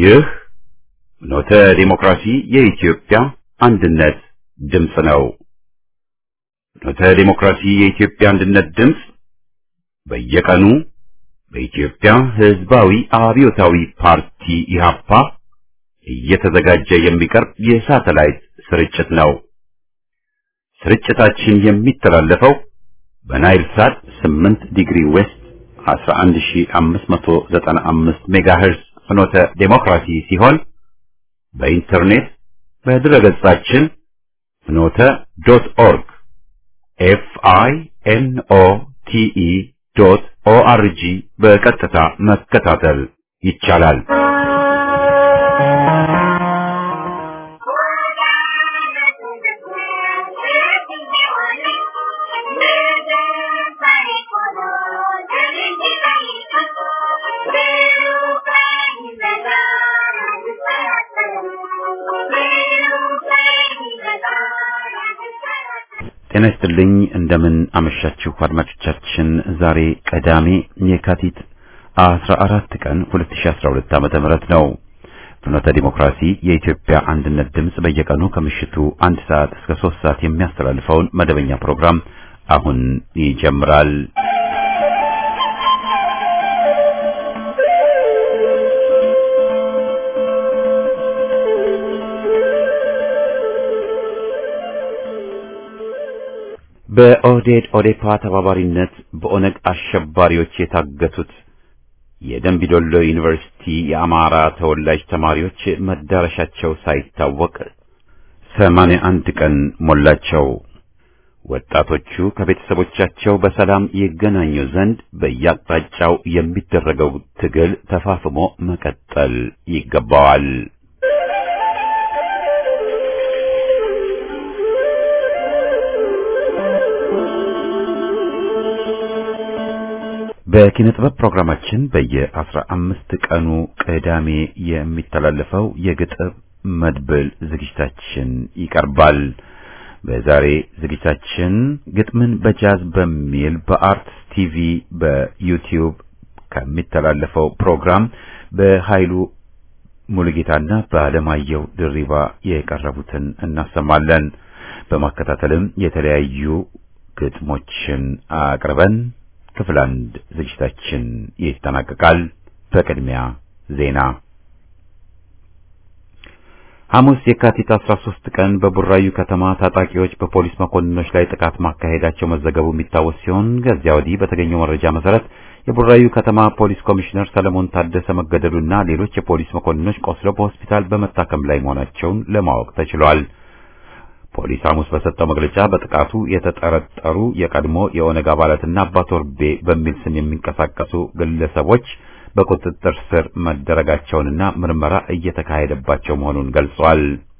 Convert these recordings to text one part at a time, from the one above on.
ይህ ኖተ ዲሞክራሲ የኢትዮጵያ አንድነት ድምፅ ነው። ኖተ ዲሞክራሲ የኢትዮጵያ አንድነት ድምፅ በየቀኑ በኢትዮጵያ ሕዝባዊ አብዮታዊ ፓርቲ ኢህአፓ እየተዘጋጀ የሚቀርብ የሳተላይት ስርጭት ነው። ስርጭታችን የሚተላለፈው በናይል ሳት 8 ዲግሪ ዌስት 11595 ሜጋሄርዝ ፍኖተ ዴሞክራሲ ሲሆን በኢንተርኔት በድረገጻችን ፍኖተ ዶት ኦርግ ኤፍ አይ ኤን ኦ ቲ ኢ ዶት ኦ አር ጂ በቀጥታ መከታተል ይቻላል። ጤና ይስጥልኝ። እንደምን አመሻችሁ አድማጮቻችን። ዛሬ ቅዳሜ የካቲት 14 ቀን 2012 ዓመተ ምህረት ነው። ፍኖተ ዲሞክራሲ የኢትዮጵያ አንድነት ድምፅ በየቀኑ ከምሽቱ አንድ ሰዓት እስከ ሶስት ሰዓት የሚያስተላልፈውን መደበኛ ፕሮግራም አሁን ይጀምራል። በኦህዴድ ኦዴፓ ተባባሪነት በኦነግ አሸባሪዎች የታገቱት የደንቢዶሎ ዩኒቨርሲቲ የአማራ ተወላጅ ተማሪዎች መዳረሻቸው ሳይታወቅ ሰማንያ አንድ ቀን ሞላቸው። ወጣቶቹ ከቤተሰቦቻቸው በሰላም ይገናኙ ዘንድ በየአቅጣጫው የሚደረገው ትግል ተፋፍሞ መቀጠል ይገባዋል። በኪነ ጥበብ ፕሮግራማችን በየአስራ አምስት ቀኑ ቅዳሜ የሚተላለፈው የግጥም መድብል ዝግጅታችን ይቀርባል። በዛሬ ዝግጅታችን ግጥምን በጃዝ በሚል በአርትስ ቲቪ በዩቲዩብ ከሚተላለፈው ፕሮግራም በኃይሉ ሙሉጌታና በአለማየሁ ድሪባ የቀረቡትን እናሰማለን። በማከታተልም የተለያዩ ግጥሞችን አቅርበን ክፍል አንድ ዝግጅታችን ይጠናቀቃል። በቅድሚያ ዜና። ሐሙስ የካቲት 13 ቀን በቡራዩ ከተማ ታጣቂዎች በፖሊስ መኮንኖች ላይ ጥቃት ማካሄዳቸው መዘገቡ የሚታወስ ሲሆን ከዚያ ወዲህ በተገኘው መረጃ መሰረት የቡራዩ ከተማ ፖሊስ ኮሚሽነር ሰለሞን ታደሰ መገደሉና ሌሎች የፖሊስ መኮንኖች ቆስለው በሆስፒታል በመታከም ላይ መሆናቸውን ለማወቅ ተችሏል። ፖሊስ ሐሙስ በሰጠው መግለጫ በጥቃቱ የተጠረጠሩ የቀድሞ የኦነግ አባላትና አባ ቶርቤ በሚል ስም የሚንቀሳቀሱ ግለሰቦች በቁጥጥር ስር መደረጋቸውንና ምርመራ እየተካሄደባቸው መሆኑን ገልጿል።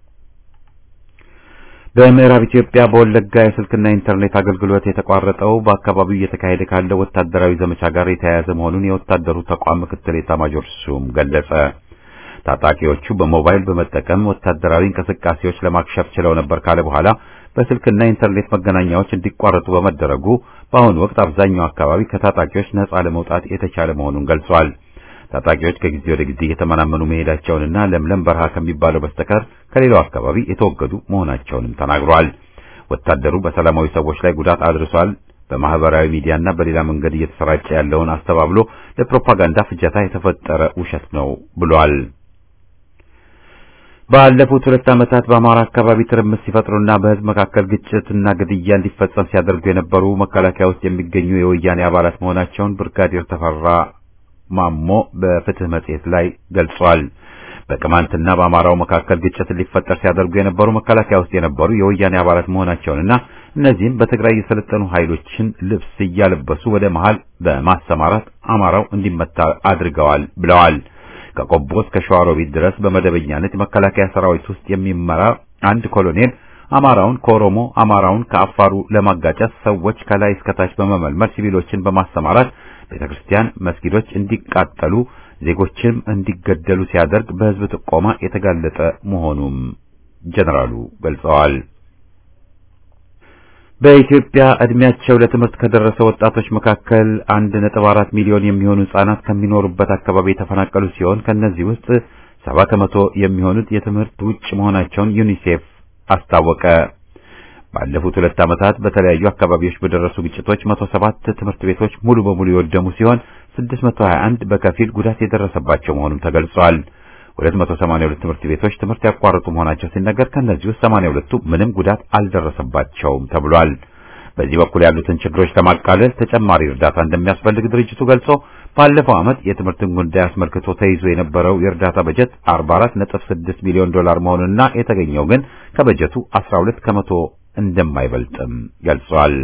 በምዕራብ ኢትዮጵያ በወለጋ የስልክና ኢንተርኔት አገልግሎት የተቋረጠው በአካባቢው እየተካሄደ ካለው ወታደራዊ ዘመቻ ጋር የተያያዘ መሆኑን የወታደሩ ተቋም ምክትል ኤታማዦር ሹም ገለጸ። ታጣቂዎቹ በሞባይል በመጠቀም ወታደራዊ እንቅስቃሴዎች ለማክሸፍ ችለው ነበር ካለ በኋላ በስልክና ኢንተርኔት መገናኛዎች እንዲቋረጡ በመደረጉ በአሁኑ ወቅት አብዛኛው አካባቢ ከታጣቂዎች ነጻ ለመውጣት የተቻለ መሆኑን ገልጿል። ታጣቂዎች ከጊዜ ወደ ጊዜ እየተመናመኑ መሄዳቸውንና ለምለም በረሃ ከሚባለው በስተቀር ከሌላው አካባቢ የተወገዱ መሆናቸውንም ተናግሯል። ወታደሩ በሰላማዊ ሰዎች ላይ ጉዳት አድርሷል፣ በማህበራዊ ሚዲያና በሌላ መንገድ እየተሰራጨ ያለውን አስተባብሎ ለፕሮፓጋንዳ ፍጀታ የተፈጠረ ውሸት ነው ብሏል። ባለፉት ሁለት ዓመታት በአማራ አካባቢ ትርምስ ሲፈጥሩና በሕዝብ መካከል ግጭትና ግድያ እንዲፈጸም ሲያደርጉ የነበሩ መከላከያ ውስጥ የሚገኙ የወያኔ አባላት መሆናቸውን ብርጋዴር ተፈራ ማሞ በፍትህ መጽሔት ላይ ገልጿል። በቅማንትና በአማራው መካከል ግጭት ሊፈጠር ሲያደርጉ የነበሩ መከላከያ ውስጥ የነበሩ የወያኔ አባላት መሆናቸውንና እነዚህም በትግራይ የሰለጠኑ ኃይሎችን ልብስ እያለበሱ ወደ መሃል በማሰማራት አማራው እንዲመታ አድርገዋል ብለዋል። ከቆቦ እስከ ሸዋሮቢት ድረስ በመደበኛነት የመከላከያ ሰራዊት ውስጥ የሚመራ አንድ ኮሎኔል አማራውን ከኦሮሞ አማራውን ከአፋሩ ለማጋጨት ሰዎች ከላይ እስከታች በመመልመል ሲቪሎችን በማሰማራት ቤተክርስቲያን፣ መስጊዶች እንዲቃጠሉ ዜጎችም እንዲገደሉ ሲያደርግ በህዝብ ጥቆማ የተጋለጠ መሆኑም ጀነራሉ ገልጸዋል። በኢትዮጵያ እድሜያቸው ለትምህርት ከደረሰ ወጣቶች መካከል አንድ ነጥብ አራት ሚሊዮን የሚሆኑ ህጻናት ከሚኖሩበት አካባቢ የተፈናቀሉ ሲሆን ከነዚህ ውስጥ ሰባ ከመቶ የሚሆኑት የትምህርት ውጭ መሆናቸውን ዩኒሴፍ አስታወቀ። ባለፉት ሁለት ዓመታት በተለያዩ አካባቢዎች በደረሱ ግጭቶች 107 ትምህርት ቤቶች ሙሉ በሙሉ የወደሙ ሲሆን 621 በከፊል ጉዳት የደረሰባቸው መሆኑም ተገልጿል። 282 ትምህርት ቤቶች ትምህርት ያቋረጡ መሆናቸው ሲነገር ከእነዚህ ውስጥ 82ቱ ምንም ጉዳት አልደረሰባቸውም ተብሏል። በዚህ በኩል ያሉትን ችግሮች ለማቃለል ተጨማሪ እርዳታ እንደሚያስፈልግ ድርጅቱ ገልጾ ባለፈው ዓመት የትምህርትን ጉዳይ አስመልክቶ ተይዞ የነበረው የእርዳታ በጀት 44.6 ሚሊዮን ዶላር መሆኑንና የተገኘው ግን ከበጀቱ 12 ከመቶ እንደማይበልጥም ገልጿል።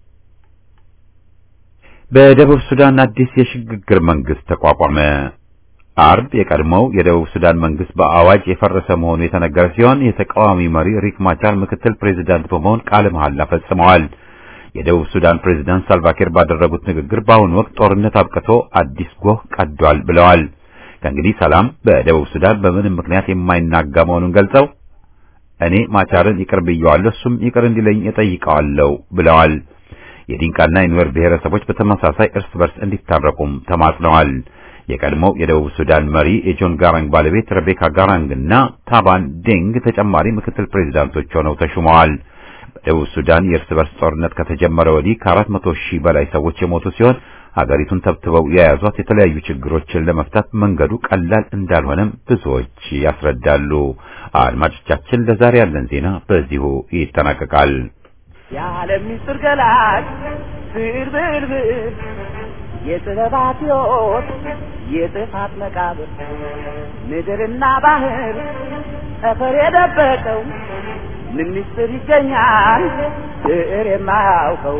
በደቡብ ሱዳን አዲስ የሽግግር መንግስት ተቋቋመ። አርብ የቀድሞው የደቡብ ሱዳን መንግስት በአዋጅ የፈረሰ መሆኑ የተነገረ ሲሆን የተቃዋሚ መሪ ሪክ ማቻር ምክትል ፕሬዚዳንት በመሆን ቃለ መሐላ ፈጽመዋል። የደቡብ ሱዳን ፕሬዝዳንት ሳልቫኪር ባደረጉት ንግግር በአሁኑ ወቅት ጦርነት አብቅቶ አዲስ ጎህ ቀዷል ብለዋል። ከእንግዲህ ሰላም በደቡብ ሱዳን በምንም ምክንያት የማይናጋ መሆኑን ገልጸው እኔ ማቻርን ይቅር ብየዋለሁ፣ እሱም ይቅር እንዲለኝ እጠይቀዋለሁ ብለዋል። የዲንቃና የኑዌር ብሔረሰቦች በተመሳሳይ እርስ በርስ እንዲታረቁም ተማጽነዋል። የቀድሞው የደቡብ ሱዳን መሪ የጆን ጋራንግ ባለቤት ሬቤካ ጋራንግ እና ታባን ዴንግ ተጨማሪ ምክትል ፕሬዝዳንቶች ሆነው ተሹመዋል። በደቡብ ሱዳን የእርስ በርስ ጦርነት ከተጀመረ ወዲህ ከአራት መቶ ሺህ በላይ ሰዎች የሞቱ ሲሆን ሀገሪቱን ተብትበው የያዟት የተለያዩ ችግሮችን ለመፍታት መንገዱ ቀላል እንዳልሆነም ብዙዎች ያስረዳሉ። አድማጮቻችን፣ ለዛሬ ያለን ዜና በዚሁ ይጠናቀቃል። የዓለም ምስጢር ገላጭ ብርብርብር የጥበባት ሕይወት የጥፋት መቃብር ምድርና ባህር ጠፈር የደበቀው ምን ምስጢር ይገኛል ብዕር የማያውቀው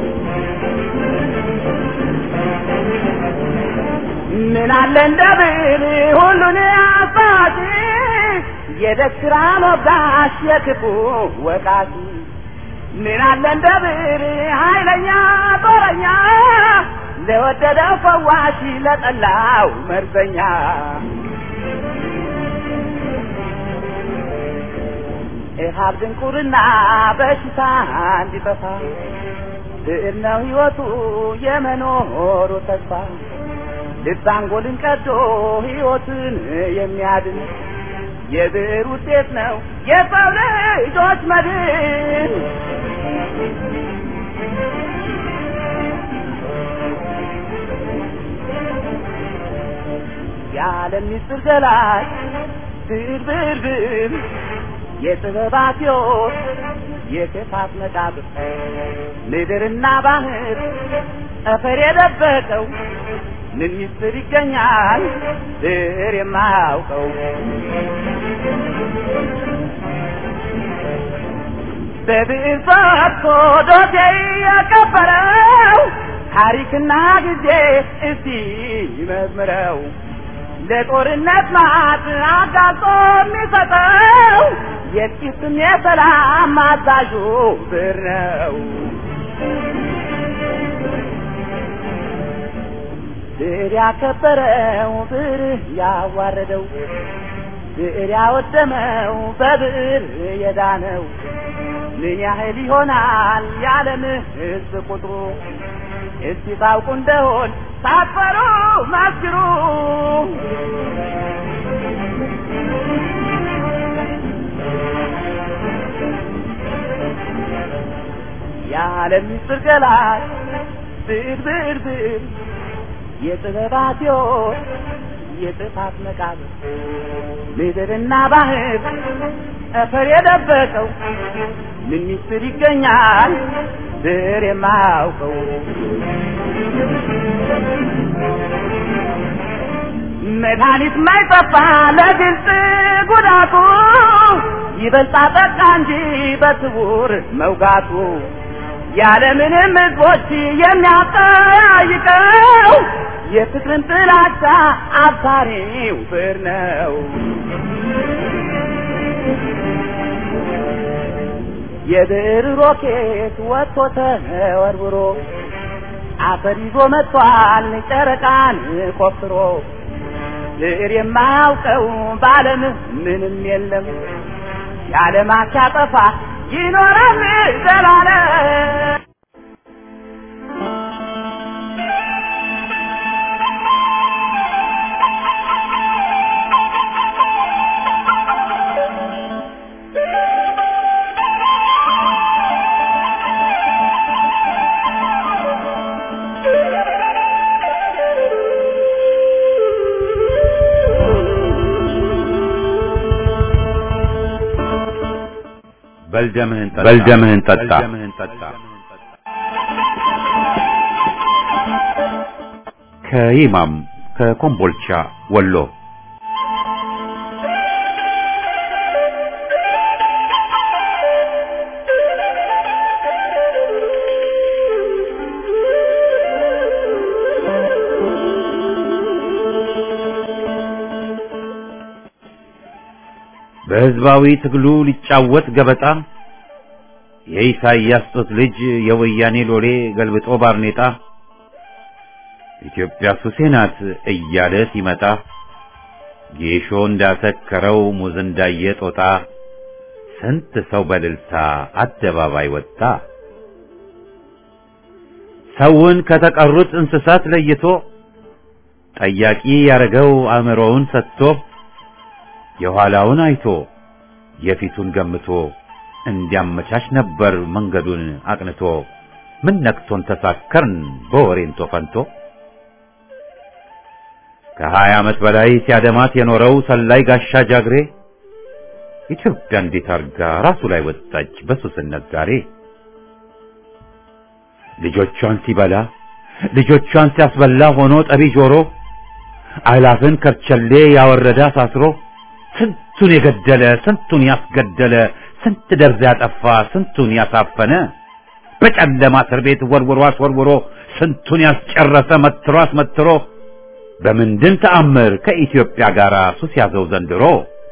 ምን አለ እንደ ብዕር ሁሉን አባቲ የደስራ ሞጋሽ የክፉ ወቃቲ ምን አለ እንደ ብዕር ኃይለኛ ጦረኛ ለወደደው ፈዋሽ ለጠላው መርዘኛ ኢሃብ ድንቁርና በሽታ እንዲጠፋ ብዕር ነው ሕይወቱ የመኖሩ ተስፋ ልብ አንጎልን ቀዶ ሕይወትን የሚያድን የብዕር ውጤት ነው የሰው ልጆች መድን። የዓለም ምስጢር ገላጭ ብዕር ብዕር ብዕር የጥበባት ሕይወት የክፋት መቃብር ምድርና ባህር ጠፈር የደበቀው ምን ምስጢር ይገኛል ብዕር የማያውቀው በብዕር ፈትቶ ዶሴ የቀበረው ታሪክና ጊዜ እስቲ ይመዝምረው ለጦርነት ማት አጋልጦ የሚሰጠው የጥቂትም የሰላም አዛዡ ብዕር ነው። ብዕር ያከበረው ብዕር ያዋረደው ብዕር ያወደመው በብዕር የዳነው ምን ያህል ይሆናል የዓለም ሕዝብ ቁጥሩ? እስቲ ታውቁ እንደሆን ሳትፈሩ መስክሩ። የዓለም ምስጢር ገላጭ ብዕር ብዕር ብዕር የጥበባት ሕይወት የጥፋት መቃብር ምድርና ባህር ጠፈር የደበቀው ምን ምስጢር ይገኛል ብዕር የማያውቀው መድኃኒት ማይጠፋ ለግልጽ ጉዳቱ ይበልጣ ጠቃ እንጂ በስውር መውጋቱ ያለምንም ሕዝቦች የሚያጠያይቀው የፍቅርን ጥላቻ አብሳሪው ብዕር ነው። የብዕር ሮኬት ወጥቶ ተወርውሮ አፈር ይዞ መጥቷል ጨረቃን ቆፍሮ ብዕር የማያውቀው በዓለም ምንም የለም የዓለማት ያጠፋ ይኖራል ዘላለም። በልደምህን ጠጣ። ከይማም ከኮምቦልቻ ወሎ በህዝባዊ ትግሉ ሊጫወት ገበጣ የኢሳይያስ ጡት ልጅ የወያኔ ሎሌ ገልብጦ ባርኔጣ ኢትዮጵያ ሱሴ ናት እያለ ሲመጣ ጌሾ እንዳሰከረው ሙዝ እንዳየ ጦጣ ስንት ሰው በልልታ አደባባይ ወጣ። ሰውን ከተቀሩት እንስሳት ለይቶ ጠያቂ ያረገው አእምሮውን ሰጥቶ የኋላውን አይቶ የፊቱን ገምቶ እንዲያመቻች ነበር መንገዱን አቅንቶ። ምን ነክቶን ተሳከርን በወሬንቶ ፈንቶ ከሀያ ዓመት በላይ ሲያደማት የኖረው ሰላይ ጋሻ ጃግሬ ኢትዮጵያ እንዴት አርጋ ራሱ ላይ ወጣች በሱስነት ዛሬ። ልጆቿን ሲበላ ልጆቿን ሲያስበላ ሆኖ ጠቢ ጆሮ አላፍን ከርቸሌ ያወረደ አሳስሮ ስንቱን የገደለ ስንቱን ያስገደለ ስንት ደርዝ ያጠፋ ስንቱን ያሳፈነ በጨለማ እስር ቤት ወርውሮ አስወርውሮ ስንቱን ያስጨረሰ መትሮ አስመትሮ በምንድን ተአምር ከኢትዮጵያ ጋር ሱስ ያዘው ዘንድሮ?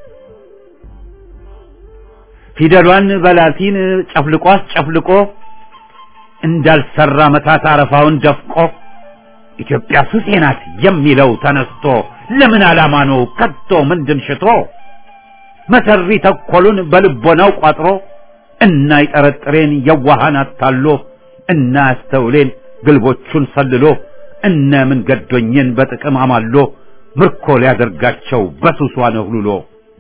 ፊደሏን በላቲን ጨፍልቆ አስጨፍልቆ እንዳልሰራ መታት አረፋውን ደፍቆ ኢትዮጵያ ሱሴ ናት የሚለው ተነስቶ ለምን ዓላማ ነው ከቶ ምንድን ሽቶ መሰሪ ተኮሉን በልቦናው ቋጥሮ እና ይጠረጥሬን የዋሃን አታሎ እና ያስተውሌን ግልቦቹን ሰልሎ እነ ምን ገዶኝን በጥቅም አማሎ ምርኮ ሊያደርጋቸው በሱሷ ነህሉሎ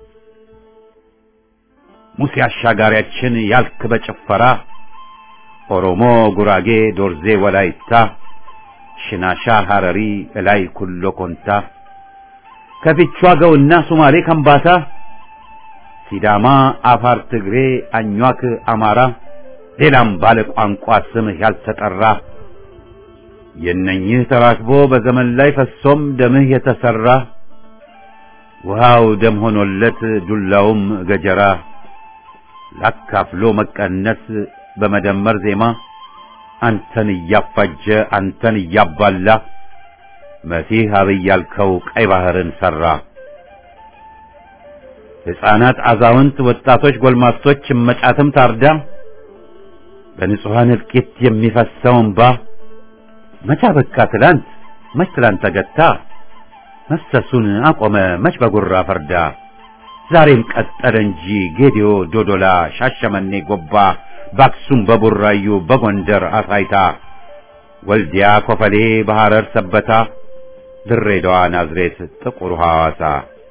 ሙሴ አሻጋሪያችን ያልክ በጭፈራ ኦሮሞ፣ ጉራጌ፣ ዶርዜ፣ ወላይታ፣ ሽናሻ፣ ሐረሪ፣ እላይ ኩሎ ኮንታ ከፊቿ ገውና ሱማሌ ከምባታ ሲዳማ፣ አፋር፣ ትግሬ፣ አኟክ፣ አማራ ሌላም ባለ ቋንቋ ስምህ ያልተጠራ የነኝህ ተራክቦ በዘመን ላይ ፈሶም ደምህ የተሰራ ውሃው ደም ሆኖለት ዱላውም ገጀራ ላካፍሎ መቀነስ በመደመር ዜማ አንተን እያፋጀ አንተን እያባላ መሲህ አብይ ያልከው ቀይ ባህርን ሰራ። ሕፃናት፣ አዛውንት፣ ወጣቶች፣ ጎልማሶች እመጫትም ታርዳ በንጹሐን እልቂት የሚፈሰው እንባ መቻ በቃ ትላንት መች ትላንት ተገታ መፍሰሱን አቆመ መች በጉራ ፈርዳ ዛሬም ቀጠለ እንጂ ጌዲዮ፣ ዶዶላ፣ ሻሸመኔ፣ ጎባ በአክሱም፣ በቡራዩ፣ በጎንደር አሳይታ ወልዲያ፣ ኮፈሌ፣ በሐረር ሰበታ ድሬዳዋ፣ ናዝሬት፣ ጥቁር ሐዋሳ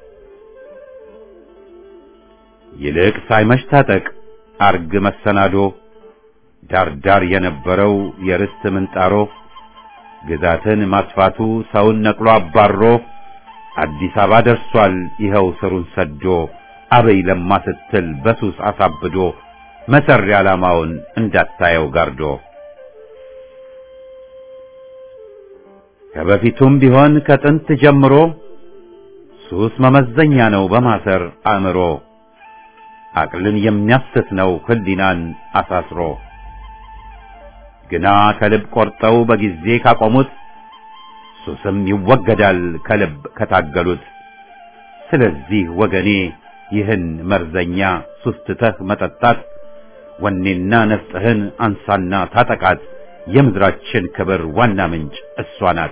ይልቅ ሳይመሽ ታጠቅ አርግ መሰናዶ ዳርዳር የነበረው የርስት ምንጣሮ ግዛትን ማስፋቱ ሰውን ነቅሎ አባሮ አዲስ አበባ ደርሷል ይኸው ስሩን ሰዶ አበይ ለማ ስትል በሱስ አሳብዶ መሰሪ ዓላማውን እንዳታየው ጋርዶ ከበፊቱም ቢሆን ከጥንት ጀምሮ ሱስ መመዘኛ ነው በማሰር አእምሮ አቅልን የሚያስት ነው ህሊናን አሳስሮ ግና ከልብ ቆርጠው በጊዜ ካቆሙት ሱስም ይወገዳል ከልብ ከታገሉት። ስለዚህ ወገኔ ይህን መርዘኛ ሱስ ትተህ መጠጣት ወኔና ነፍጥህን አንሳና ታጠቃት። የምድራችን ክብር ዋና ምንጭ እሷ ናት።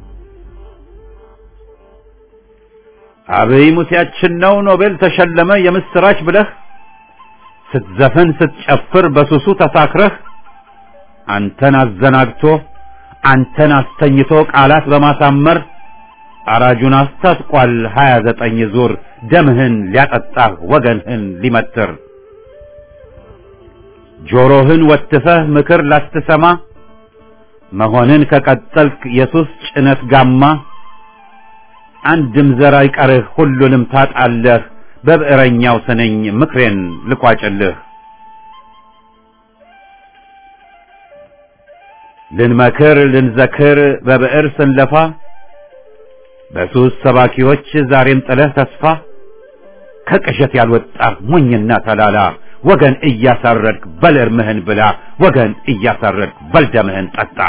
አብይ ሙሴያችን ነው ኖቤል ተሸለመ የምስራች ብለህ ስትዘፍን ስትጨፍር በሱሱ ተሳክረህ አንተን አዘናግቶ አንተን አስተኝቶ ቃላት በማሳመር አራጁን አስታጥቋል ሀያ ዘጠኝ ዙር ደምህን ሊያጠጣህ ወገንህን ሊመትር ጆሮህን ወትፈህ ምክር ላትሰማ መሆንን ከቀጠልክ የሱስ ጭነት ጋማ አንድም ዘር አይቀርህ ሁሉንም ታጣለህ በብዕረኛው ስነኝ ምክሬን ልቋጭልህ ልንመክር ልንዘክር በብዕር ስንለፋ በሱስ ሰባኪዎች ዛሬም ጥለህ ተስፋ ከቅዠት ያልወጣ ሞኝና ተላላ ወገን እያሳረድክ በል እርምህን ብላ ወገን እያሳረድክ በል ደምህን ጠጣ።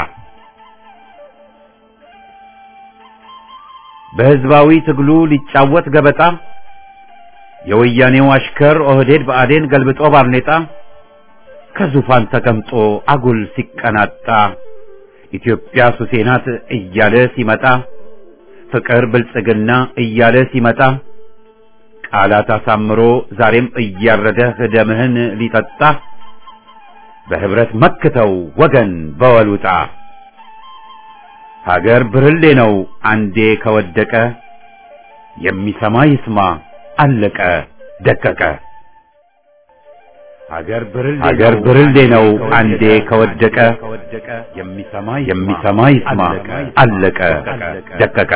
በሕዝባዊ ትግሉ ሊጫወት ገበጣ የወያኔው አሽከር ኦህዴድ ብአዴን ገልብጦ ባርኔጣ ከዙፋን ተቀምጦ አጉል ሲቀናጣ ኢትዮጵያ ሱሴ ናት እያለ ሲመጣ ፍቅር ብልጽግና እያለ ሲመጣ ቃላት አሳምሮ ዛሬም እያረደህ ደምህን ሊጠጣ በህብረት መክተው ወገን በወሉጣ ሀገር ብርሌ ነው አንዴ ከወደቀ የሚሰማ ይስማ አለቀ ደቀቀ። ሀገር ብርሌ ነው አንዴ ከወደቀ የሚሰማ ይስማ አለቀ ደቀቀ።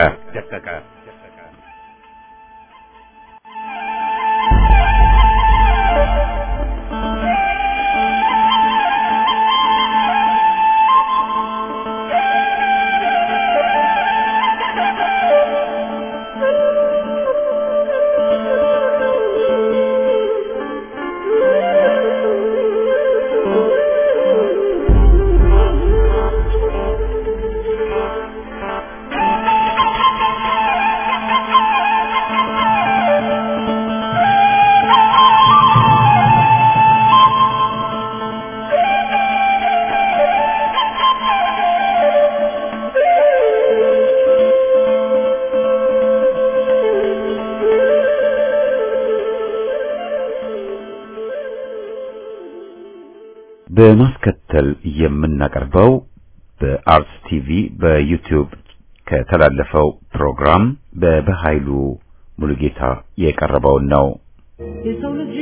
በማስከተል የምናቀርበው በአርትስ ቲቪ በዩቲዩብ ከተላለፈው ፕሮግራም በበኃይሉ ሙሉጌታ የቀረበውን ነው። የሰው ልጅ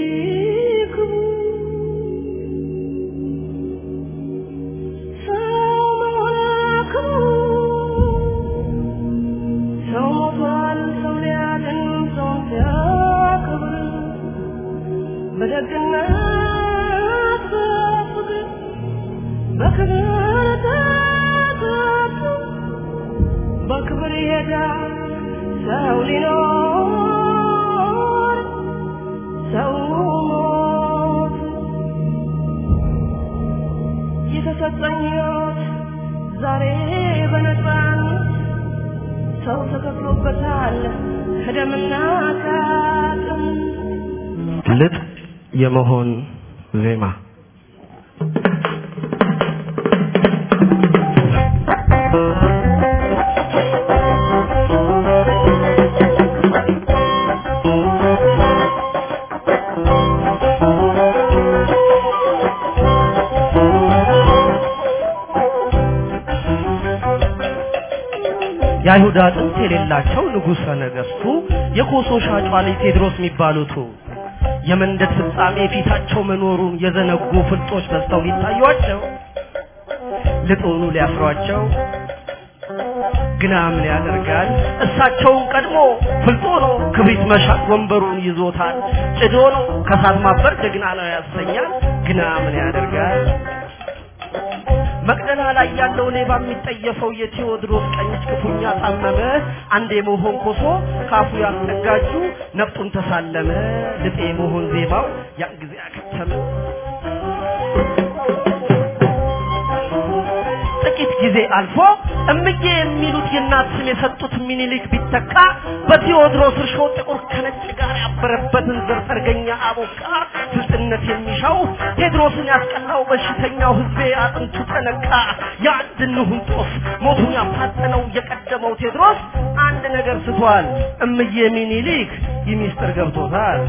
ሰው ሞቷል፣ ሰው ሊያድን ሰው ሲያከብር በደግነት በፍቅር በክብር ተጠጡ በክብር ይሄዳል ሰው ሊኖር ሰው ሞት የተሰጠኝ ሕይወት ዛሬ በነፃነት ሰው ተከፍሎበታል ከደምና ከአጥንት ልጥ የመሆን ዜማ የአይሁድ አጥንት የሌላቸው ንጉሠ ነገሥቱ የኮሶ ሻጯ ልጅ ቴድሮስ የሚባሉቱ የመንደድ ፍጻሜ ፊታቸው መኖሩን የዘነጉ ፍልጦች በዝተው ሊታዩአቸው ልጡኑ ሊያስሯቸው ግና ምን ያደርጋል እሳቸውን ቀድሞ ፍልጦ ነው ክብሪት መሻት ወንበሩን ይዞታል ጭዶ ነው ከሳት ማበር ጀግና ነው ያሰኛል ግና ምን ያደርጋል መቅደላ ላይ ያለው ሌባ የሚጠየፈው የቴዎድሮስ ቀኝ እጅ ክፉኛ ታመመ። አንድ የመሆን ኮሶ ካፉ ያስጠጋጁ ነፍጡን ተሳለመ። ልጤ የመሆን ዜማው ያን ጊዜ አከተመ። ጥቂት ጊዜ አልፎ እምዬ የሚሉት የእናት ስም የሰጡት ሚኒሊክ ቢተካ በቴዎድሮስ እርሾ ጥቁር ከነጭ ጋር ያበረበትን ዘር ሰርገኛ አቦካ ስልጥነት የሚሻው ቴድሮስን ያስቀናው በሽተኛው ህዝቤ አጥንቱ ተነካ። የአንድ እንሁን ጦስ ሞቱን ያፋጠነው የቀደመው ቴድሮስ አንድ ነገር ስቷል። እምዬ ሚኒሊክ ይህ ሚስጥር ገብቶታል።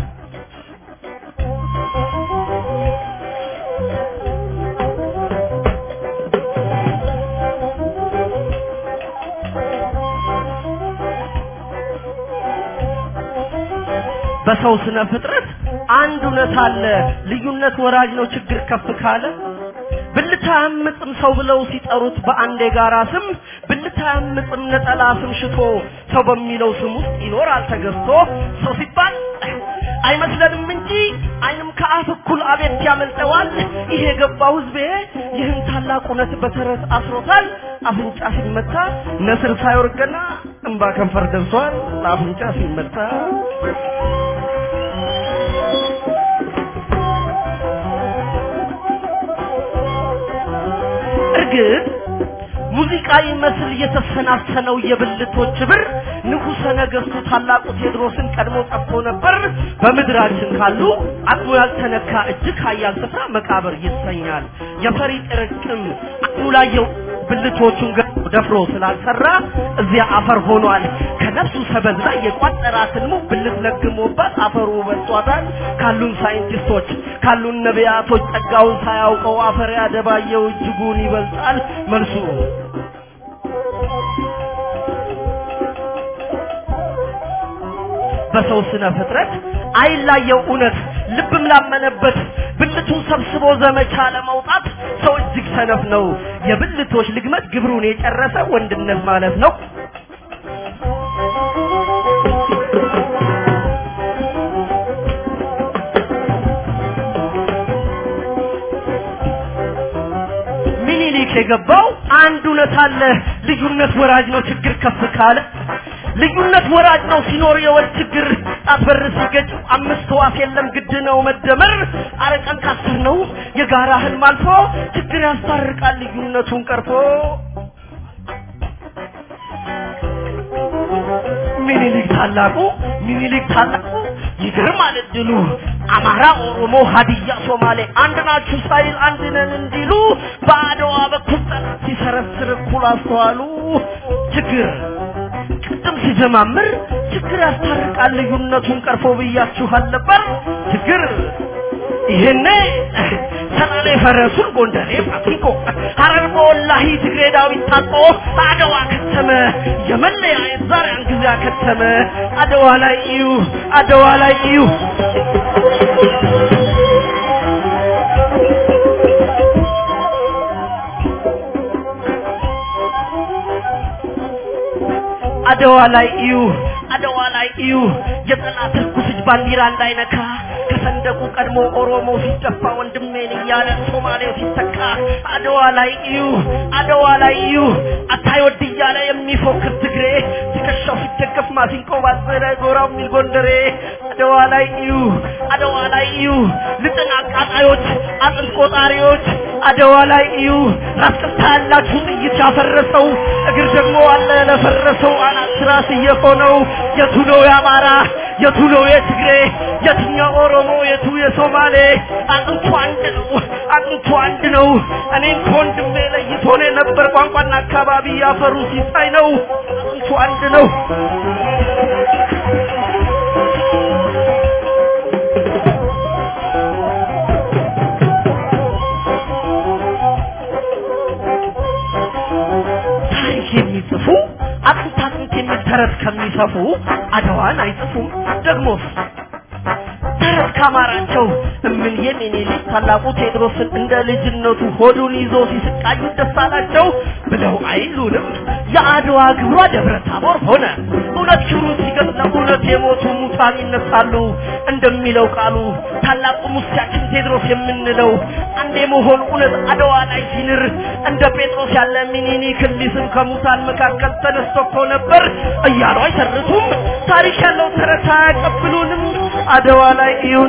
በሰው ስነ ፍጥረት አንድ እውነት አለ። ልዩነት ወራጅ ነው ችግር ከፍ ካለ ብልታ ያምጽም ሰው ብለው ሲጠሩት በአንድ የጋራ ስም ብልታ ያምጽም ነጠላ ስም ሽቶ ሰው በሚለው ስም ውስጥ ይኖራል ተገዝቶ ሰው ሲባል አይመስለንም እንጂ አይንም ከአፍ እኩል አቤት ያመልጠዋል። ይሄ የገባው ህዝቤ ይህን ታላቅ እውነት በተረት አስሮታል። አፍንጫ ሲመታ ነስር ሳይወርቅና እንባ ከንፈር ደርሷል። አፍንጫ ሲመታ እርግጥ ሙዚቃ ይመስል የተሰናሰነው የብልቶች ብር ንጉሠ ነገሥቱ ታላቁ ቴዎድሮስን ቀድሞ ጠፍቶ ነበር። በምድራችን ካሉ አቅሙ ያልተነካ እጅግ ኃያል ስፍራ መቃብር ይሰኛል። የፈሪ ጥርቅም አቅሙ ላየው ብልቶቹን ገ- ደፍሮ ስላልሰራ እዚያ አፈር ሆኗል። ከነፍሱ ሰበዝ ላይ የቋጠራትን ሙ ብልት ለግሞባት አፈሩ በልጧታል። ካሉን ሳይንቲስቶች ካሉን ነቢያቶች ጸጋውን ሳያውቀው አፈር ያደባየው እጅጉን ይበልጣል መልሱ በሰው ስነ ፍጥረት አይላየው እውነት ልብም ላመነበት ብልቱን ሰብስቦ ዘመቻ ለመውጣት ሰው እጅግ ሰነፍ ነው። የብልቶች ልግመት ግብሩን የጨረሰ ወንድነት ማለት ነው። ሚኒሊክ የገባው አንድ እውነት አለ። ልዩነት ወራጅ ነው ችግር ከፍ ካለ ልዩነት ወራጅ ነው ሲኖር የወል ችግር ጣት በር ሲገጭ አምስት ህዋስ የለም ግድ ነው መደመር አረቀን ካስር ነው የጋራ ህልም አልፎ ችግር ያስታርቃል ልዩነቱን ቀርፎ ሚኒሊክ ታላቁ ሚኒሊክ ታላቁ ይገርማል እድሉ አማራ፣ ኦሮሞ፣ ሀዲያ፣ ሶማሌ አንድ ናችሁ ሳይል አንድ ነን እንዲሉ በአድዋ በኩል ጠላት ሲሰረስር እኩል አስተዋሉ ችግር ቅድም ሲጀማምር ችግር ያስታርቃል ልዩነቱን ቀርፎ ብያችኋል ነበር ችግር ይሄኔ ሰላሌ ፈረሱን ጎንደሬ ፋሲኮ ሀረር በወላሂ ትግሬ ዳዊት ታጥቆ አድዋ ከተመ የመለያየት ዛሬ ያን ጊዜ አከተመ አድዋ ላይ እዩ አድዋ ላይ እዩ አድዋ ላይ እዩ አድዋ ላይ እዩ የጠላት ርኩስ እጅ ባንዲራ እንዳይነካ ከሰንደቁ ቀድሞ ኦሮሞ ሲደፋ ወንድሜን እያለ ሶማሌው ሲተካ አድዋ ላይ እዩ አድዋ ላይ እዩ አታይወድ እያለ የሚፎክር ትግሬ ትከሻው ሲደገፍ ማሲንቆ ባዘለ ጎራው የሚል ጎንደሬ አድዋ ላይ እዩ አድዋ ላይ እዩ ልጥን አቃጣዮች አጥንት ቆጣሪዎች አድዋ ላይ እዩ ራስ ቅልታ ያላችሁ ጥይት ያፈረሰው እግር ደግሞ አለ ለፈረሰው አናት ራስ እየሆነው የቱ ነው የአማራ የቱ ነው የትግሬ የትኛው ኦሮሞ የቱ የሶማሌ አጥንቱ አንድ ነው አጥንቱ አንድ ነው እኔን ከወንድሜ ለይቶን የነበር ቋንቋና አካባቢ ያፈሩ ሲሳይ ነው አጥንቱ አንድ ነው ታሪክ የሚጽፉ አጥንት አጥንት የሚል ተረት ከሚሰፉ አድዋን አይጽፉም ደግሞስ ተረት ካማራቸው እምን የሚኒሊክ ታላቁ ቴዎድሮስን እንደ ልጅነቱ ሆዱን ይዞ ሲስቃዩ ደስ አላቸው ብለው አይሉንም የአድዋ ግብሯ ደብረ ታቦር ሆነ እውነት ክብሩን ሲገልጽ ለእውነት የሞቱ ሙታን ይነሳሉ እንደሚለው ቃሉ ታላቁ ሙሴያችን ቴዎድሮስ የምንለው አንድ የመሆን እውነት አድዋ ላይ ሲንር እንደ ጴጥሮስ ያለ ሚኒሊክን ሊስም ከሙታን መካከል ተነስቶ እኮ ነበር እያሉ አይተርቱም ታሪክ ያለው ተረት አያቀብሉንም አድዋ ላይ ይሁን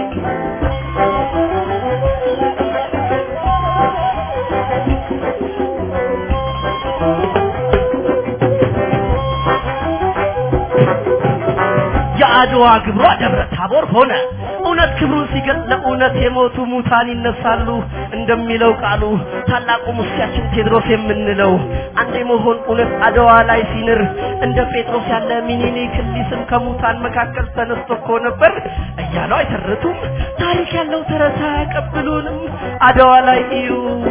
የአድዋ ግብሯ ደብረ ታቦር ሆነ እውነት ክብሩን ሲገልጽ ለእውነት የሞቱ ሙታን ይነሳሉ እንደሚለው ቃሉ ታላቁ ሙሴያችን ቴዎድሮስ የምንለው አንድ የመሆን እውነት አድዋ ላይ ሲንር እንደ ጴጥሮስ ያለ ሚኒሊክን ሊስም ከሙታን መካከል ተነስቶ እኮ ነበር እያለው አይተርቱም ታሪክ ያለው ተረት አያቀብሉንም አድዋ ላይ እዩ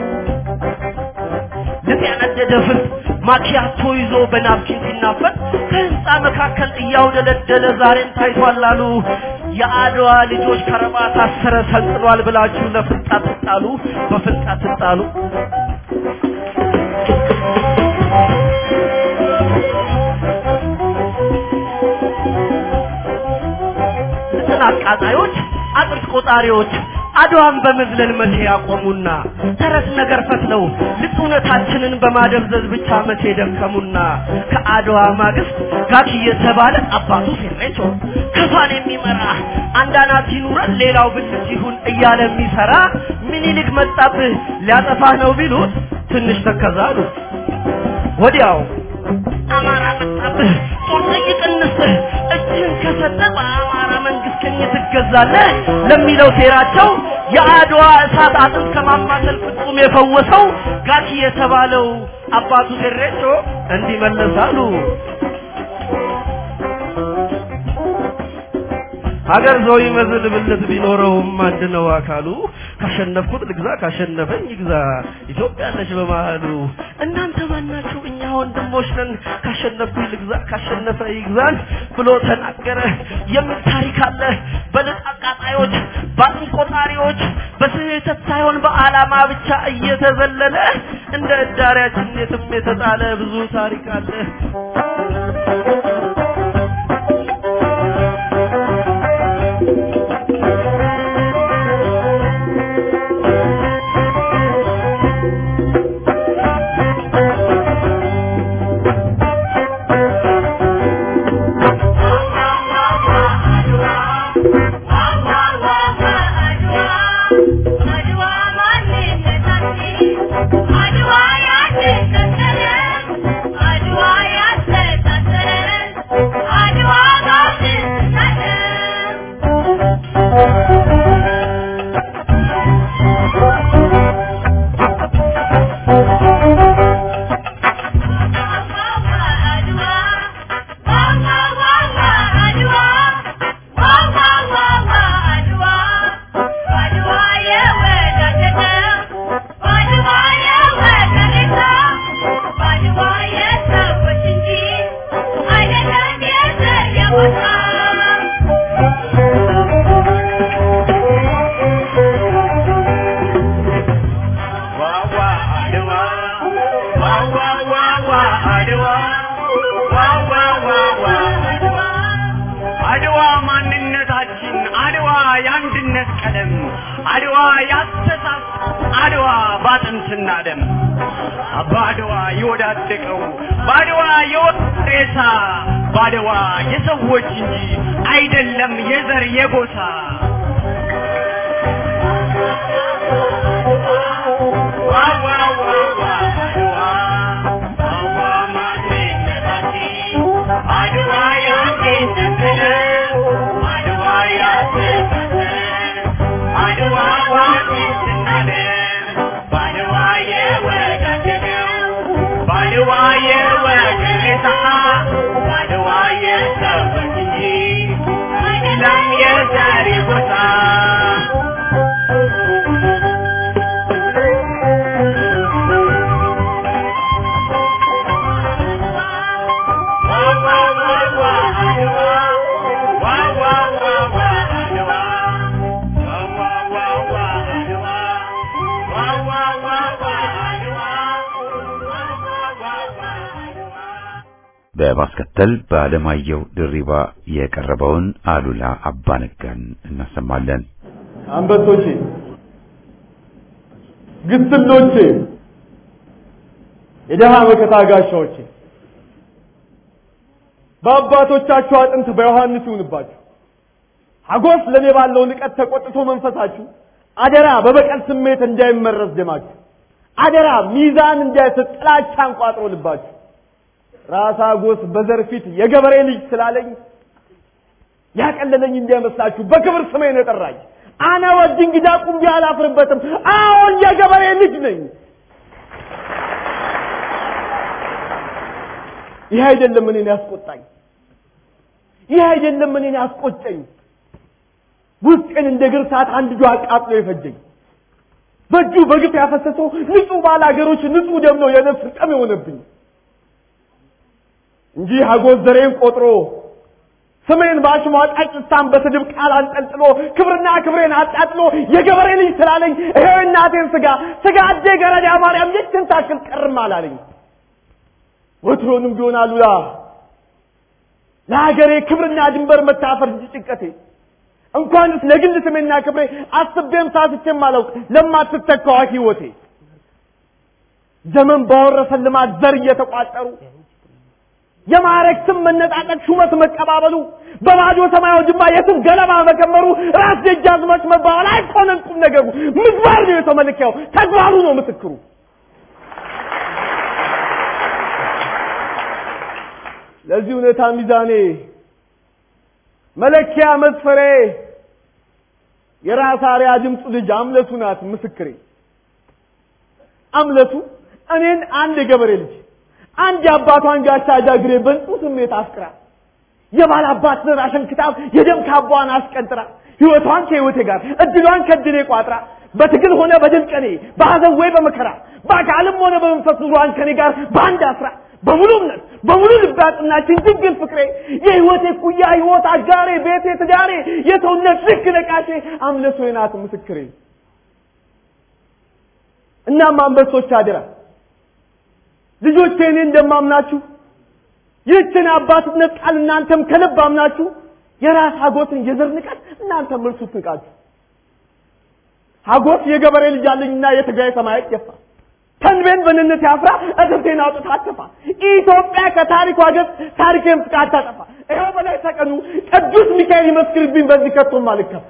ልጥ ያነደደ ፍርድ ማኪያቶ ይዞ በናፕኪን ሲናፈጥ ከህንፃ መካከል እያውደለደለ ዛሬም ታይቷል አሉ የአድዋ ልጆች ከረባት አሰረ ሰልጥኗል ብላችሁ ለፍልጣ ትጣሉ በፍልጣ ትጣሉ አቃጣዮች አጥርት ቆጣሪዎች አድዋን በመዝለል መቼ ያቆሙና ተረት ነገር ፈትለው ልቅ እውነታችንን በማደብዘዝ ብቻ መቼ ደከሙና ከአድዋ ማግስት ጋኪ የተባለ አባቱ ፌሬቾ ከፋን የሚመራ አንድ አናት ይኑረን ሌላው ብልት ይሁን እያለ የሚሰራ ምኒልክ መጣብህ ሊያጠፋህ ነው ቢሉት ትንሽ ተከዛሉ ወዲያው አማራ መጣብህ ጦር ጠይቅንስህ እጅህን ከሰጠ በአማራ መንግስት ቀኝ ትገዛለህ ለሚለው ሴራቸው የአድዋ እሳት አጥንት ከማማሰል ፍጹም የፈወሰው ጋኪ የተባለው አባቱ ሴሬቾ እንዲመለሳሉ ሀገር ሰው ይመስል ብልት ቢኖረውም አንድ ነው አካሉ ካሸነፍኩት ልግዛ ካሸነፈኝ ይግዛ ኢትዮጵያ ነች በመሃሉ እናንተ ማናችሁ እኛ ወንድሞች ነን ካሸነፍኩኝ ልግዛ ካሸነፈ ይግዛን ብሎ ተናገረ የሚል ታሪክ አለ በልጥ አቃጣዮች ባጥን ቆጣሪዎች በስህተት ሳይሆን በአላማ ብቻ እየተዘለለ እንደ እዳሪያችን የትም የተጣለ ብዙ ታሪክ አለ አድዋ ማንነታችን፣ አድዋ የአንድነት ቀለም፣ አድዋ ያስተሳሰብ፣ አድዋ ባጥንትና ደም በአድዋ የወዳደቀው በአድዋ የወጣ ሬሳ በአድዋ የሰዎች እንጂ አይደለም የዘር የጎሳ ዋዋ ዋዋ አድዋ ዋዋ ማንነታችን አድዋ ያንድነት ቀለም አድዋ ያስተሳሰብ አድዋ ዋንድትና ደም በአድዋ የወዳደቀው በአድዋ የወገሬታ በአድዋ የሰዎች እንጂ አይደለም የዘር ጎሳ በማስከተል በአለማየሁ ድሪባ የቀረበውን አሉላ አባነጋን እናሰማለን። አንበሶቼ፣ ግስሎቼ፣ የደሃ መከታ ጋሻዎቼ በአባቶቻችሁ አጥንት በዮሐንስ ይሁንባችሁ። ሀጎስ ለኔ ባለው ንቀት ተቆጥቶ መንፈሳችሁ አደራ በበቀል ስሜት እንዳይመረዝ ደማችሁ አደራ ሚዛን እንዳይስት ጥላቻ አንቋጥሮ ልባችሁ ራስ ሀጎስ በዘር ፊት የገበሬ ልጅ ስላለኝ ያቀለለኝ እንዳይመስላችሁ በክብር ስሜን የጠራኝ አነ ወድ እንግዳ ቁምቢ አላፍርበትም። አዎን የገበሬ ልጅ ነኝ። ይህ አይደለም እኔን ያስቆጣኝ፣ ይህ አይደለም እኔን ያስቆጨኝ። ውስጤን እንደ ግርሳት አንድ ጆ አቃጥሎ የፈጀኝ በእጁ በግፍ ያፈሰሰው ንጹህ ባላገሮች ንጹህ ደም ነው የነፍስ ጠም የሆነብኝ እንጂ ሀጎስ ዘሬን ቆጥሮ ስሜን በአሽሟጣጭ ስታን በስድብ ቃል አንጠልጥሎ ክብርና ክብሬን አጣጥሎ የገበሬ ልጅ ስላለኝ ይሄው እናቴን ስጋ ስጋ አዴ ገረዳ ማርያም የችን ታክል ቀርም አላለኝ። ወትሮንም ቢሆን አሉላ ለሀገሬ ክብርና ድንበር መታፈር እንጂ ጭንቀቴ እንኳንስ ለግል ስሜና ክብሬ አስቤም ሳስቼም አላውቅ ለማትተካዋ ህይወቴ ዘመን ባወረሰን ልማት ዘር እየተቋጠሩ የማዕረግ ስም መነጣጠቅ ሹመት መቀባበሉ በባዶ ሰማያዊ ጅማ የስም ገለባ መከመሩ ራስ ደጃዝማች መባባል አይኮነን ቁም ነገሩ ምግባር ነው የሰው መለኪያው ተግባሩ ነው ምስክሩ ለዚህ እውነታ ሚዛኔ መለኪያ መስፈሬ የራስ አርያ ድምፁ ልጅ አምለቱ ናት ምስክሬ አምለቱ እኔን አንድ የገበሬ ልጅ አንድ የአባቷን ጋሻ ጃግሬ በንጹ ስሜት አፍቅራ የባል አባት ዘር አሸንክታብ የደም ካቧን አስቀንጥራ ህይወቷን ከህይወቴ ጋር እድሏን ከድሌ ቋጥራ በትግል ሆነ በድል ቀኔ በሐዘን ወይ በመከራ በአካልም ሆነ በመንፈስ ኑሯን ከኔ ጋር በአንድ አስራ በሙሉ እምነት በሙሉ ልብ ያጽናችን ድንግል ፍቅሬ የህይወቴ ኩያ ህይወት አጋሬ ቤቴ ትዳሬ የሰውነት ልክ ነቃሼ አምለቶ ናት ምስክሬ እናም አንበሶች አደራ ልጆቼ እኔ እንደማምናችሁ ይህችን አባትነት ቃል እናንተም ከልብ አምናችሁ የራስ ሀጎትን የዘር ንቀት እናንተም እርሱት ንቃችሁ ሀጎት የገበሬ ልጅ አለኝና የትግራይ ሰማይ ገፋ ተንቤን በንነት ያፍራ እትብቴን አውጥታ አትፋ ኢትዮጵያ ከታሪኳ ገጽ ታሪኬን ፍቃ አታጠፋ ይኸው በላይ ተቀኑ ቅዱስ ሚካኤል ይመስክርብኝ በዚህ ከቶም አልከፋ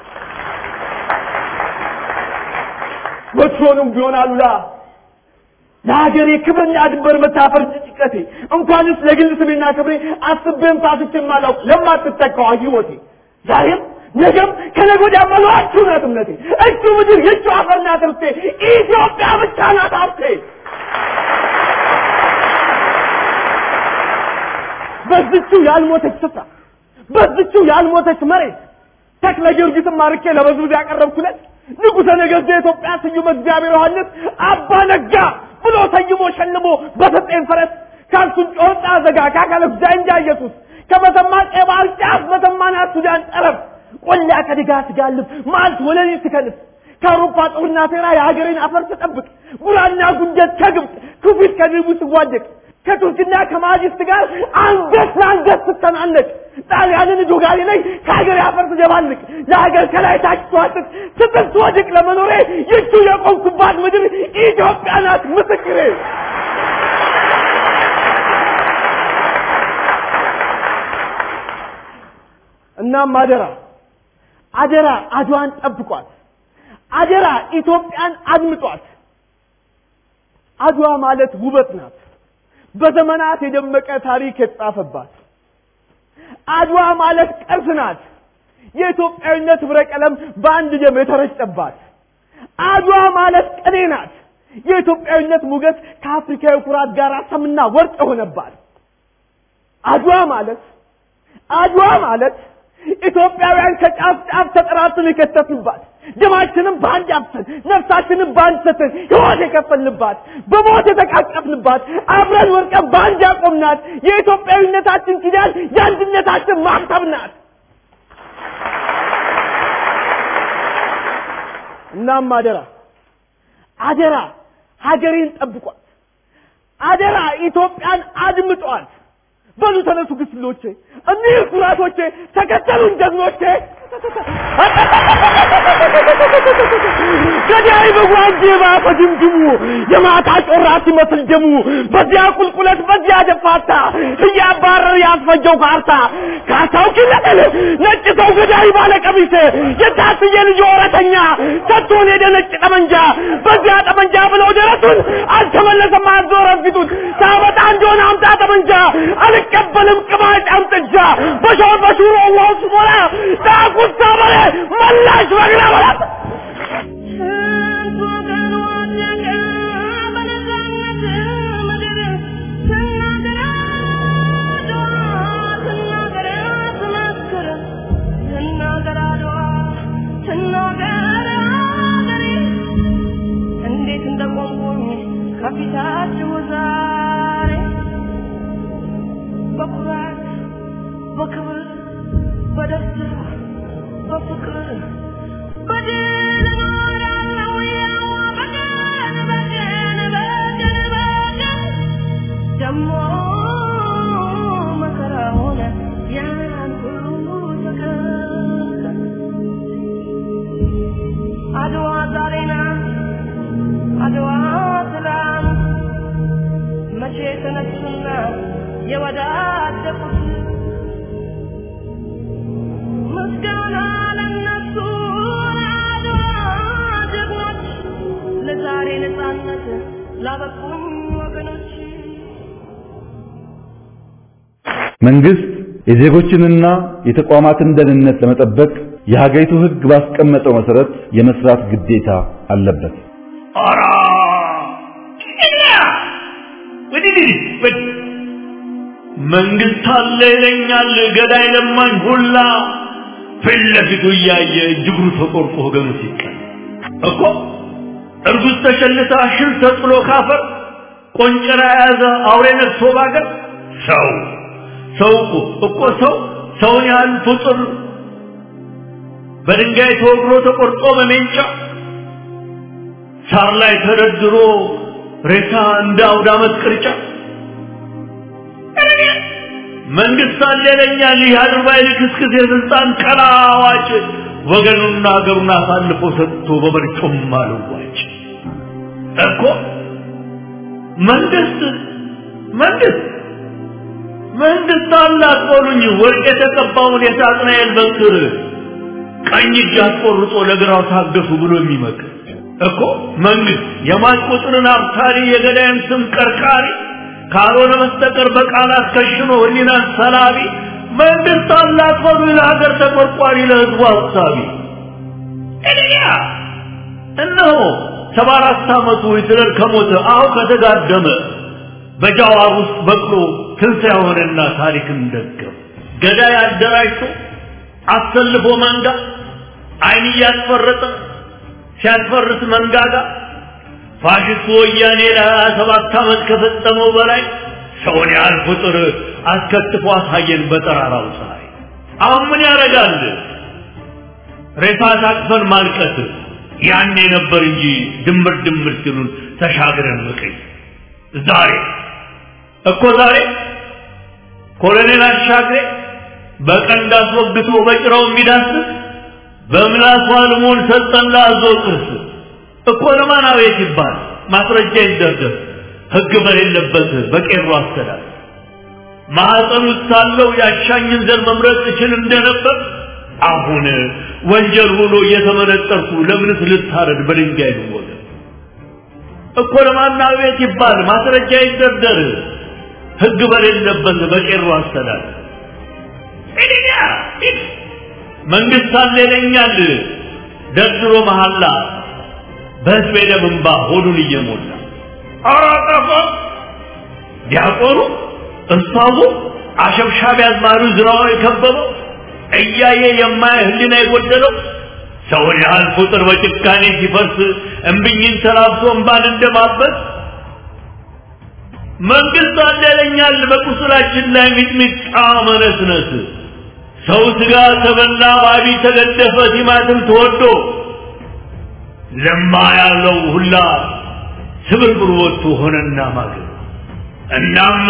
ወትሮንም ቢሆን አሉላ ለሀገሬ ክብርና ድንበር መታፈር ጭንቀቴ እንኳንስ ለግል ስሜና ክብሬ አስቤም ሳስቼም አላውቅ ለማትተካዋ ህይወቴ ዛሬም ነገም ከነገ ወዲያ መሏችሁ ናት እምነቴ እቹ ምድር የቹ አፈርና ትርፌ ኢትዮጵያ ብቻ ናት ሀብቴ በዝቹ ያልሞተች ስፍራ በዝቹ ያልሞተች መሬት ተክለ ጊዮርጊስን ማርኬ ለበዝብዝ ያቀረብኩለት ንጉሠ ነገሥት የኢትዮጵያ ስዩም እግዚአብሔር ዮሐንስ አባ ነጋ ብሎ ሰይሞ ሸልሞ በሰጠኝ ፈረስ ካልሱን ጮጣ ዘጋ ካካለ ጃንጃ ኢየሱስ ከመተማ ቀይ ባህር ጫፍ መተማና ሱዳን ጠረፍ ቆላ ከድጋ ትጋልብ ማልት ወለኔ ትከልፍ ከአውሮፓ ጦርና ሴራ የሀገሬን አፈር ትጠብቅ ጉራና ጉንጀት ከግብፅ ክፊት ከድቡ ትዋደቅ ከቱርክና ከማጅስት ጋር አንገት ለአንገት ስተናነቅ ጣሊያንን ዶጋሌ ላይ ከሀገር አፈር ትደባልቅ ለሀገር ከላይ ታች ትዋጥቅ ስትል ትወድቅ ለመኖሬ ይቹ የቆምኩባት ምድር ኢትዮጵያ ናት ምስክሬ እናም አደራ አደራ አድዋን ጠብቋት አደራ ኢትዮጵያን አድምጧት አድዋ ማለት ውበት ናት በዘመናት የደመቀ ታሪክ የተጻፈባት አድዋ ማለት ቅርስ ናት የኢትዮጵያዊነት ህብረ ቀለም በአንድ ደም የተረጨባት አድዋ ማለት ቅኔ ናት የኢትዮጵያዊነት ሞገስ ከአፍሪካዊ ኩራት ጋር ሰምና ወርቅ የሆነባት አድዋ ማለት አድዋ ማለት ኢትዮጵያውያን ከጫፍ ጫፍ ተጠራርተን የከተትንባት ደማችንም በአንድ አፍሰን ነፍሳችንም በአንድ ሰተን ህይወት የከፈልንባት በሞት የተቃቀፍንባት አብረን ወርቀን በአንድ ያቆምናት የኢትዮጵያዊነታችን ኪዳን የአንድነታችን ማህተብ ናት እናም አደራ አደራ ሀገሬን ጠብቋት አደራ ኢትዮጵያን አድምጧት በሉ ተነሱ ግስሎቼ እኒህ ኩራቶቼ ተከተሉን ጀግኖቼ ገዳይ በጓንጄ ባፈ ድምድሙ የማታ ጮራ ሲመስል ደሙ በዚያ ቁልቁለት በዚያ ደፋታ እያባረር ያስፈጀው ካርታ ካርታው ኪለቀል ነጭ ሰው ገዳይ ባለ ቀሚስ የታስየ ልጅ ወረተኛ ሰጥቶን ሄደ ነጭ ጠመንጃ በዚያ ጠመንጃ ብለው ደረቱን አልተመለሰም አዞረን ፊቱን ሳመጣ እንደሆነ አምጣ ጠመንጃ አልቀበልም ቅማጭ አምጥጃ በሾር በሹሮ ውሃው ስሞላ ዳቁሳ በለ መላሽ በግራ በላት ስንት ወገን ወደቀ በነፃነት ምድር ስናገር አድዋ ስናገር ስመስክር ስናገር አድዋ ስናገር አገሬ እንዴት እንደቆምኩኝ ከፊታችሁ ዛሬ በኩራት በክብር በደስታ በፍቅር በድል እኖራለሁ ያው በቀን በቀን በቀን በቀን ደሞ መከራ ሆነ ያን ሁሉ ተከ የወዳደቁት ምስጋና ለነሱ ለአድዋ ጀግኖች ለዛሬ ነፃነት ላበቁኝ ወገኖች መንግስት የዜጎችንና የተቋማትን ደህንነት ለመጠበቅ የሀገሪቱ ሕግ ባስቀመጠው መሰረት የመስራት ግዴታ አለበት። ኧረ እኛ ወዲህ ወዲህ መንግስት አለ ይለኛል ገዳይ ለማኝ ሁላ ፊት ለፊቱ እያየ እጅግሩ ተቆርጦ ወገኑ ሲቀል እኮ እርጉዝ ተሸልታ ሽል ተጥሎ ካፈር ቆንጨራ የያዘ አውሬ ነግሶ ባገር ሰው ሰው እኮ እኮ ሰው ሰውን ያህል ፍጡር በድንጋይ ተወግሮ ተቆርጦ በሜንጫ ሳር ላይ ተደርድሮ ሬሳ እንደ አውደ ዓመት ቅርጫ መንግስት አለ ይለኛል ይህ አድርባይ ልክስክስ የስልጣን ቀላ አዋጭ ወገኑና ሀገሩን አሳልፎ ሰጥቶ በመርጮም አልዋጭ እኮ መንግስት መንግስት መንግስት አላት በሉኝ ወርቅ የተቀባውን የሳጥናኤል በትር ቀኝ እጅ አስቆርጦ ለግራው ታገሱ ብሎ የሚመክር እኮ መንግስት የሟች ቁጥርን አብሳሪ የገዳይን ስም ቀርቃሪ ካልሆነ በስተቀር በቃላት ከሽኖ ህሊናን ሰላቢ መንግስት አላት በሉ ለሀገር ተቆርቋሪ ለህዝቡ ሀሳቢ እኔያ እነሆ ሰባ አራት ዓመቱ ሂትለር ከሞተ አሁ ከተጋደመ በጃዋር ውስጥ በቅሎ ትንሣኤ ሆነና ታሪክን ደገም ገዳይ አደራጅቶ አሰልፎ መንጋ አይን እያስፈረጠ ሲያስፈርስ መንጋጋ ፋሽስቱ ወያኔ ለሀያ ሰባት ዓመት ከፈጸመው በላይ ሰውን ያህል ቁጥር አስከትፎ አሳየን በጠራራው ፀሐይ። አሁን ምን ያደርጋል? ሬሳ ታቅፈን ማልቀስ ያኔ ነበር እንጂ ድምር ድምር ሲሉን ተሻግረን ምቀኝ ዛሬ እኮ ዛሬ ኮሎኔል አሻግሬ በቀንድ አስወግቶ በጭራው የሚዳስስ በምላሱ አልሞን ሰጠን ለአዞ ጥርስ እኮ ለማን አቤት ይባል ማስረጃ ይደርደር ህግ በሌለበት በቄሮ አስተዳደር ማህፀን ውስጥ ሳለው ያሻኝን ዘር መምረጥ እችል እንደነበር አሁን ወንጀል ሆኖ እየተመነጠርኩ ለምንስ ልታረድ በድንጋይ ልወገድ እኮ ለማን አቤት ይባል ማስረጃ ይደርደር ህግ በሌለበት በቄሮ አስተዳደር እኔያ መንግስት አለ ይለኛል ደርድሮ መሐላ በህዝብ ደም እንባ ሆዱን እየሞላ ኧረ ጠፋ ዲያቆኑ እስታቡ አሸብሻቢ አዝማሪ ዝራው የከበበው እያየ የማየ ህሊና የጎደለው ሰውን ያህል ቁጥር በጭካኔ ሲፈርስ እምብኝን ተላብሶ እንባን እንደማበስ መንግስት አለ ይለኛል በቁስላችን ላይ ሚጥሚጣ መነስነስ ሰው ስጋ ተበላ ዋቢ ተገደፈ ቲማትም ተወዶ ለማ ያለው ሁላ ስብርብር ወጥቶ ሆነና ማገር እናም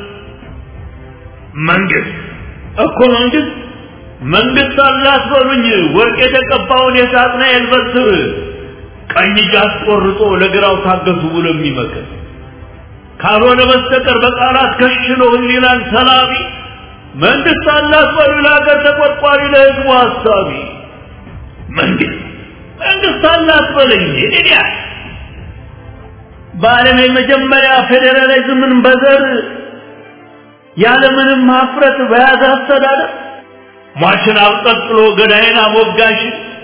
መንግስት እኮ መንግስት መንግስት አላት በሉኝ ወርቅ የተቀባውን የሳጥናኤል በትር ቀኝ እጅ አስቆርጦ ለግራው ታገሱ ብሎ የሚመክር ካልሆነ በስተቀር በቃላት ከሽሎ ህሊናን ሰላቢ መንግስት አላት በሉ ለሀገር ተቆርቋሪ ለህዝቡ ሀሳቢ መንግስት መንግስት አላት በለኝ እኔ በዓለም የመጀመሪያ ፌዴራሊዝምን በዘር ያለምንም ሀፍረት በያዘ አስተዳደር ሟችን አብጠጥሎ ገዳይን አሞጋሽ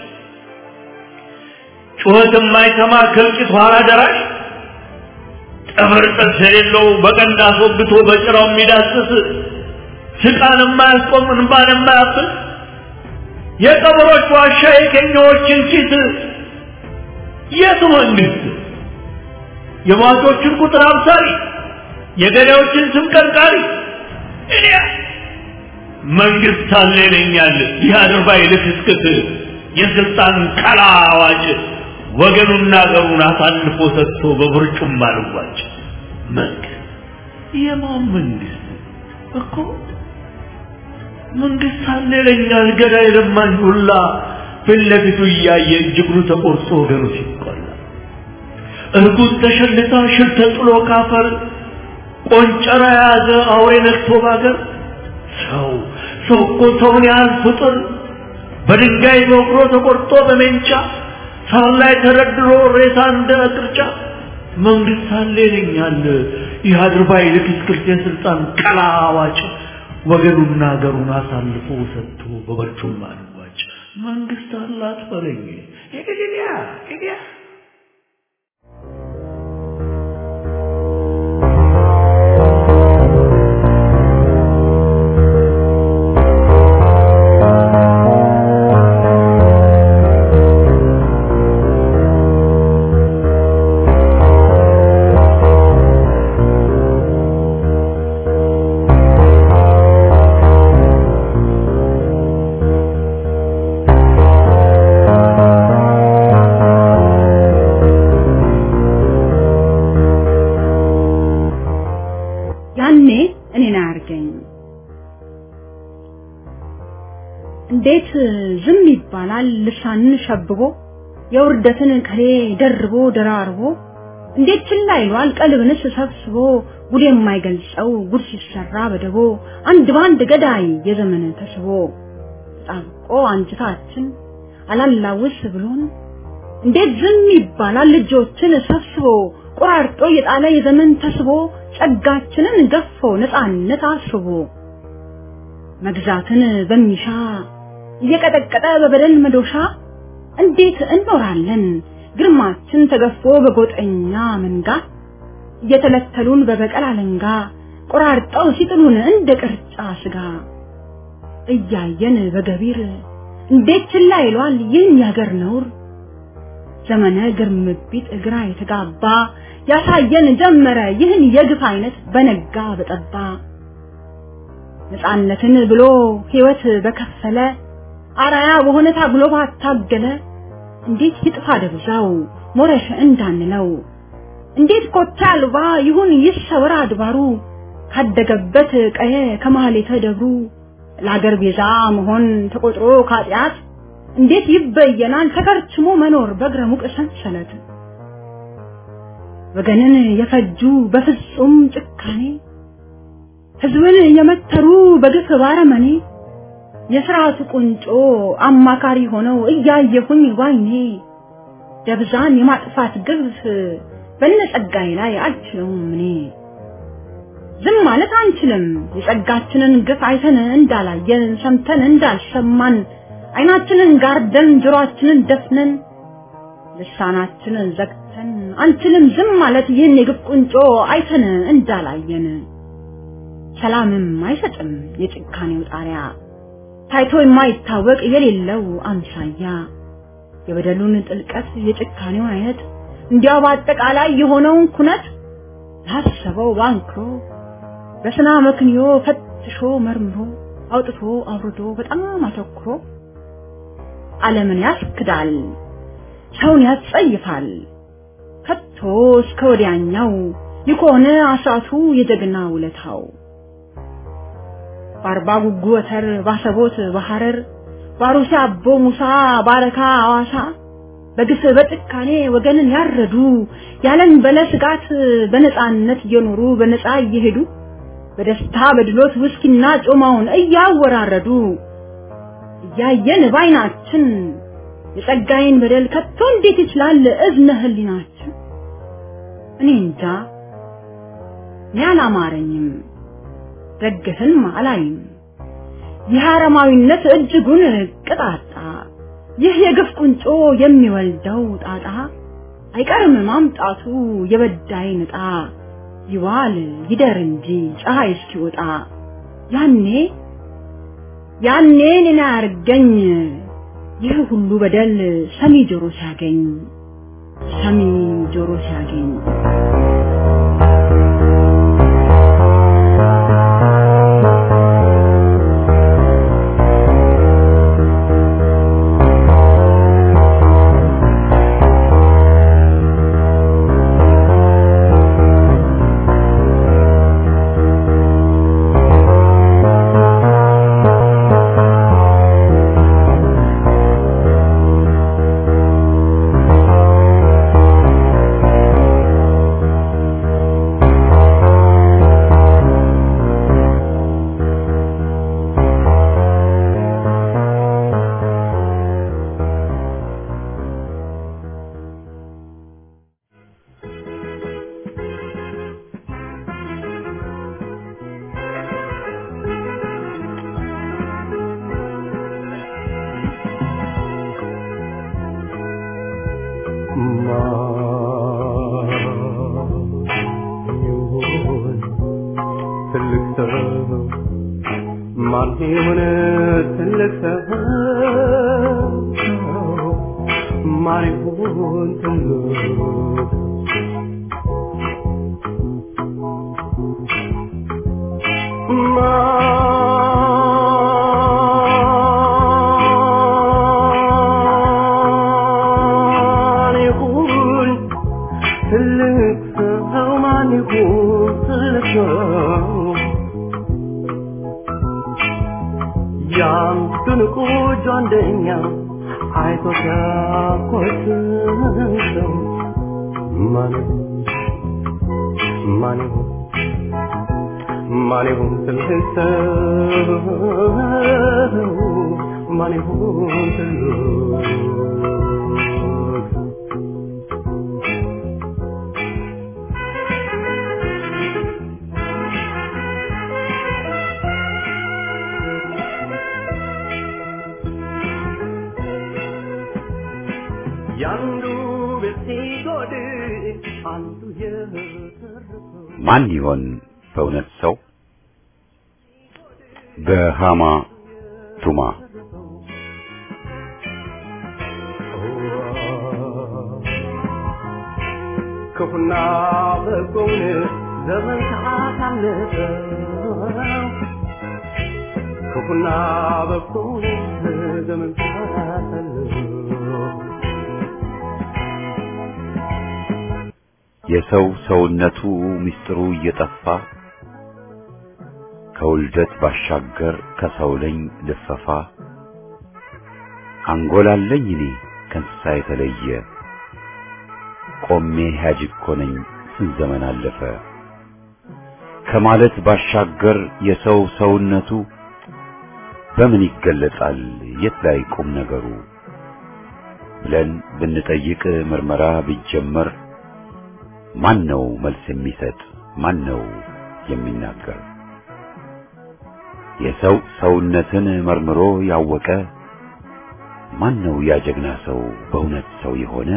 ጩኸት የማይሰማ ከልቂት ኋላ ደራሽ ጥፍር ጥርስ የሌለው በቀንድ አስወግቶ በጭራው የሚዳስስ ስቃን የማያስቆም እንባን የማያፍስ የቀበሮች ዋሻ የኬኛዎችን ኪስ የቱ መንግስት የሟቾችን ቁጥር አብሳሪ የገዳዮችን ስም ቀርቃሪ እኔ መንግስት አለ ይለኛል ይህ አድርባይ ልክስክስ የስልጣን ቀላ አዋጭ ወገኑና አገሩን አሳልፎ ሰጥቶ በብርጩም አልዋጭ መንግስት የማን መንግስት እኮ መንግስት አለ ይለኛል ገዳይ ለማኝ ሁላ ፊት ለፊቱ እያየ እጅግሩ ተቆርጦ ወገኑ ሲቆላ እርጉዝ ተሸልታ ሽር ተጥሎ ካፈር ቆንጨራ የያዘ አውሬ ነግቶ ባገር ሰው ሰው እኮ ሰውን ያህል ፍጡር በድንጋይ በወግሮ ተቆርጦ በሜንጫ ሳር ላይ ተደርድሮ ሬሳ እንደ ቅርጫ መንግስት አለ ይለኛል ይህ አድርባይ ልክስክስ የስልጣን ቀላዋጭ ወገኑና ሀገሩን አሳልፎ ሰጥቶ በበርጩማ ልዋጭ መንግስት አላት በለኝ ሄድያ ሄድያ ያኔ እኔን አያርገኝ። እንዴት ዝም ይባላል? ልሳንን ሸብቦ የውርደትን ከሌ ደርቦ ደራርቦ እንዴት ችላ ይሏል? ቀልብንስ ሰብስቦ ጉድ የማይገልጸው ጉድ ሲሰራ በደቦ አንድ ባንድ ገዳይ የዘመን ተስቦ ጣብቆ አንጅታችን አላላውስ ብሎን እንዴት ዝም ይባላል? ልጆችን ሰብስቦ ቆራርጦ የጣለ የዘመን ተስቦ ጸጋችንን ገፎ ነፃነት አስቦ መግዛትን በሚሻ እየቀጠቀጠ በበደል መዶሻ እንዴት እንኖራለን ግርማችን ተገፎ በጎጠኛ መንጋ እየተለተሉን በበቀል አለንጋ ቆራርጠው ሲጥሉን እንደ ቅርጫ ስጋ እያየን በገቢር እንዴት ችላ ይሏል ይህን ያገር ነውር ዘመነ ግርምቢት ግራ የተጋባ ያሳየን ጀመረ ይህን የግፍ አይነት በነጋ በጠባ ነፃነትን ብሎ ሕይወት በከፈለ አራያ በሆነ ታግሎ ባታገለ እንዴት ይጥፋ ደብዛው ሞረሽ እንዳንለው እንዴት ኮታ አልባ ይሁን ይሰወር አድባሩ ካደገበት ቀየ ከማህሌተ ደብሩ ለአገር ቤዛ መሆን ተቆጥሮ ካጢአት እንዴት ይበየናል ተከርችሞ መኖር በእግረ ሙቅ ሰንሰለት ወገንን የፈጁ በፍጹም ጭካኔ ህዝብን የመተሩ በግፍ ባረመኔ የስርዓቱ ቁንጮ አማካሪ ሆነው እያየሁኝ ባይኔ ደብዛን የማጥፋት ግፍ በነጸጋዬ ላይ አልችለውም እኔ ዝም ማለት አንችልም የጸጋችንን ግፍ አይተን እንዳላየን ሰምተን እንዳልሰማን አይናችንን ጋርደን ጆሮአችንን ደፍነን ልሳናችንን ዘግተን አንችልም ዝም ማለት ይህን የግፍ ቁንጮ አይተን እንዳላየን ሰላምም አይሰጥም የጭካኔው ጣሪያ ታይቶ የማይታወቅ የሌለው አምሳያ የበደሉን ጥልቀት የጭካኔውን አይነት እንዲያው በአጠቃላይ የሆነውን ኩነት ላሰበው ባንክሮ በስና መክንዮ ፈትሾ መርምሮ አውጥቶ አውርዶ በጣም አተኩሮ ዓለምን ያስክዳል፣ ሰውን ያስጸይፋል። ከቶ እስከ ወዲያኛው ይኮነ አስራቱ የጀግና ውለታው በአርባ ጉጉ ወተር ባሰቦት በሐረር ባሩሲ አቦ ሙሳ ባረካ አዋሳ በግፍ በጭካኔ ወገንን ያረዱ ያለን በለ ስጋት በነፃነት እየኖሩ በነፃ እየሄዱ በደስታ በድሎት ውስኪና ጮማውን እያወራረዱ እያየን ባይናችን የጸጋዬን በደል ከቶ እንዴት ይችላል እዝነ ህሊናችን? እኔ እንጃ እኔ አላማረኝም፣ ደግፍም አላይም። ይህ አረማዊነት እጅጉን ቅጣጣ፣ ይህ የግፍ ቁንጮ የሚወልደው ጣጣ አይቀርም ማምጣቱ የበዳይ ንጣ ይዋል ይደር እንጂ ፀሐይ እስኪወጣ ያኔ ያኔ እኔን አያርገኝ ይህ ሁሉ በደል ሰሚ ጆሮ ሲያገኝ ሰሚ ጆሮ ሲያገኝ ይሁን ትልቅ ሰው ማን ይሁን ትልቅ ማን ይሁን ትልቅ ሰው ማን ይሁን ትልቅ ሰው ያን ድንቁ ጆንደኛ አይቶ ሲያኮስሰው ማን ይሁን ማን ይሁን ማን ይሁን ትልቅ ሰው ማን ይሁን ትልቅ ያንዱ ቤት ሲጎድል አንዱ የተረፈው ማን ይሆን በእውነት ሰው? በሃማ ቱማ ክፉና በጎውን ዘመን ካሳለፈው ክፉና በጎውን ዘመን ካሳለፈው የሰው ሰውነቱ ምስጢሩ እየጠፋ ከውልደት ባሻገር ከሰው ለኝ ልፈፋ አንጎላለኝ እኔ ከእንስሳ የተለየ ቆሜ ሕያጅ እኮ ነኝ ስንት ዘመን አለፈ ከማለት ባሻገር የሰው ሰውነቱ በምን ይገለጻል የት ላይ ቁም ነገሩ ብለን ብንጠይቅ ምርመራ ቢጀመር ማን ነው መልስ የሚሰጥ ማን ነው የሚናገር የሰው ሰውነትን መርምሮ ያወቀ ማን ነው ያ ጀግና ሰው በእውነት ሰው የሆነ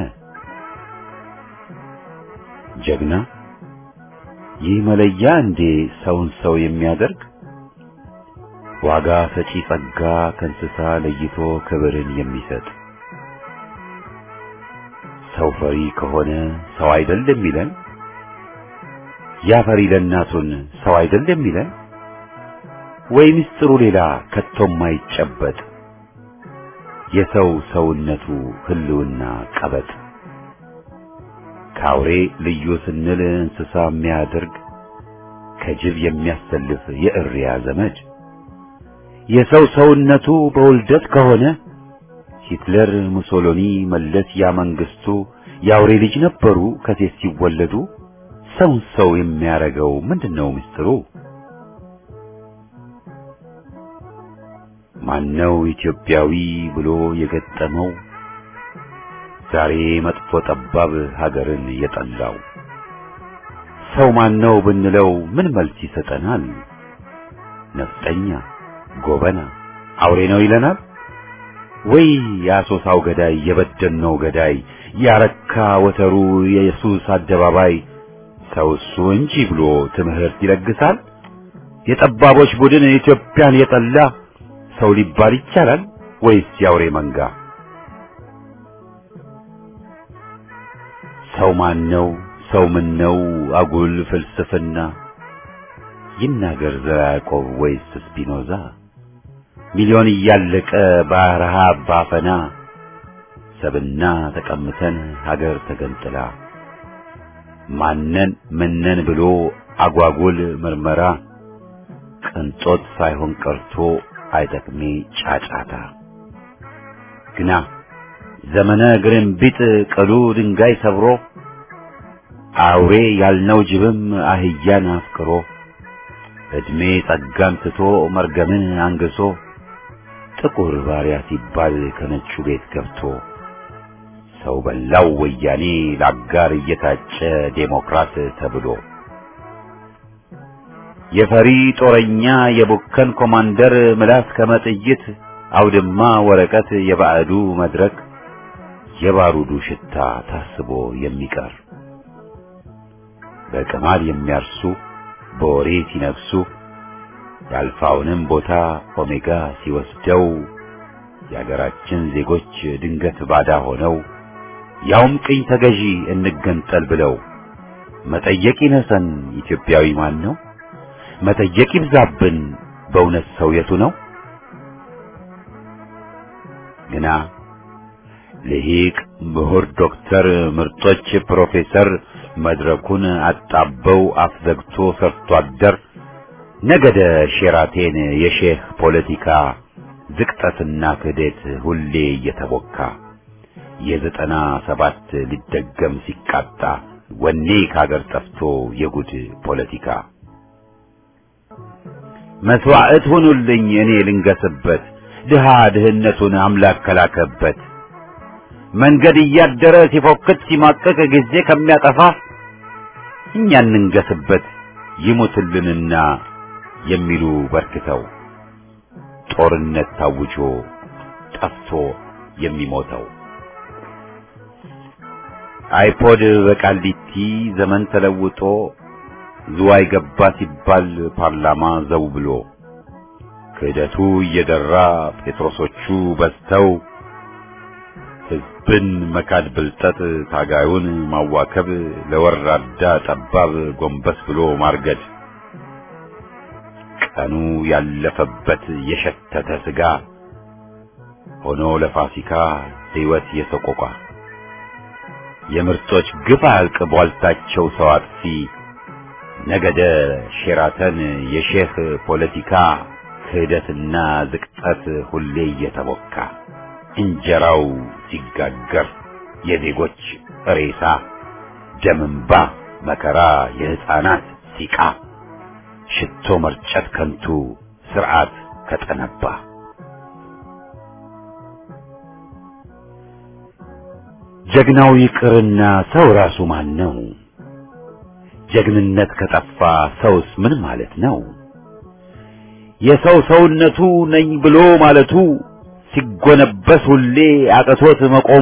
ጀግና ይህ መለያ እንዴ ሰውን ሰው የሚያደርግ ዋጋ ሰጪ ጸጋ ከእንስሳ ለይቶ ክብርን የሚሰጥ ሰው ፈሪ ከሆነ ሰው አይደል የሚለን ያ ፈሪ ለእናቱን ሰው አይደል የሚለን ወይ ምስጢሩ ሌላ ከቶም ማይጨበጥ የሰው ሰውነቱ ህልውና ቀበጥ ከአውሬ ልዩ ስንል እንስሳ የሚያደርግ ከጅብ የሚያሰልፍ የእሪያ ዘመድ የሰው ሰውነቱ በውልደት ከሆነ ሂትለር፣ ሙሶሎኒ፣ መለስ ያ መንግስቱ የአውሬ ልጅ ነበሩ ከሴት ሲወለዱ። ሰውን ሰው የሚያረገው ምንድነው ምስጢሩ? ማነው ኢትዮጵያዊ ብሎ የገጠመው ዛሬ መጥፎ ጠባብ ሀገርን የጠላው? ሰው ማነው ብንለው ምን መልስ ይሰጠናል? ነፍጠኛ፣ ጎበና፣ አውሬ ነው ይለናል? ወይ የአሶሳው ገዳይ የበደልነው ገዳይ ያረካ ወተሩ የኢየሱስ አደባባይ ሰው እሱ እንጂ ብሎ ትምህርት ይለግሳል? የጠባቦች ቡድን ኢትዮጵያን የጠላ ሰው ሊባል ይቻላል ወይስ የአውሬ መንጋ? ሰው ማን ነው? ሰው ምን ነው? አጉል ፍልስፍና ይናገር ዘራ ያዕቆብ ወይስ ስፒኖዛ? ሚሊዮን እያለቀ በረሃብ ባፈና ሰብና ተቀምተን ሀገር ተገንጥላ ማነን ምነን ብሎ አጓጉል ምርመራ ቅንጦት ሳይሆን ቀርቶ አይጠቅሜ ጫጫታ ግና ዘመነ ግርንቢጥ ቅሉ ድንጋይ ሰብሮ አውሬ ያልነው ጅብም አህያን አፍቅሮ እድሜ ጸጋን ትቶ መርገምን አንግሶ ጥቁር ባሪያ ሲባል ከነጩ ቤት ገብቶ ሰው በላው ወያኔ ለአጋር እየታጨ ዴሞክራት ተብሎ የፈሪ ጦረኛ የቡከን ኮማንደር ምላስ ከመጥይት አውድማ ወረቀት የባዕዱ መድረክ የባሩዱ ሽታ ታስቦ የሚቀር በቅማል የሚያርሱ በወሬ ሲነግሱ የአልፋውንም ቦታ ኦሜጋ ሲወስደው የአገራችን ዜጎች ድንገት ባዳ ሆነው ያውም ቅኝ ተገዢ እንገንጠል ብለው መጠየቅ ይነሰን ኢትዮጵያዊ ማን ነው? መጠየቅ ይብዛብን በእውነት ሰው የቱ ነው? ግና ልሂቅ ምሁር ዶክተር ምርጦች ፕሮፌሰር መድረኩን አጣበው አፍዘግቶ ሰርቶ አደር ነገደ ሼራቴን የሼህ ፖለቲካ ዝቅጠትና ክህደት ሁሌ እየተቦካ የዘጠና ሰባት ሊደገም ሲቃጣ ወኔ ካገር ጠፍቶ የጉድ ፖለቲካ መስዋዕት ሁኑልኝ እኔ ልንገስበት ድሃ ድህነቱን አምላክ ከላከበት መንገድ እያደረ ሲፎክት ሲማቀቅ ጊዜ ከሚያጠፋ እኛ እንንገስበት ይሙትልንና የሚሉ በርክተው ጦርነት ታውጆ ጠፍቶ የሚሞተው አይፖድ በቃሊቲ ዘመን ተለውጦ ዝዋይ ገባ ሲባል ፓርላማ ዘው ብሎ ክህደቱ እየደራ ጴጥሮሶቹ በዝተው ሕዝብን መካድ ብልጠት ታጋዩን ማዋከብ ለወራዳ ጠባብ ጎንበስ ብሎ ማርገድ ቀኑ ያለፈበት የሸተተ ስጋ ሆኖ ለፋሲካ ሕይወት የሰቆቋ የምርጦች ግፍ አያልቅ ቧልታቸው ሰው አጥፊ ነገደ ሼራተን የሼህ ፖለቲካ ክህደትና ዝቅጠት ሁሌ እየተቦካ እንጀራው ሲጋገር የዜጎች ሬሳ ደምንባ መከራ የሕፃናት ሲቃ ሽቶ መርጨት ከንቱ ስርዓት ከጠነባ ጀግናው ይቅርና ሰው ራሱ ማን ነው? ጀግንነት ከጠፋ ሰውስ ምን ማለት ነው? የሰው ሰውነቱ ነኝ ብሎ ማለቱ ሲጎነበስ ሁሌ አቅቶት መቆሙ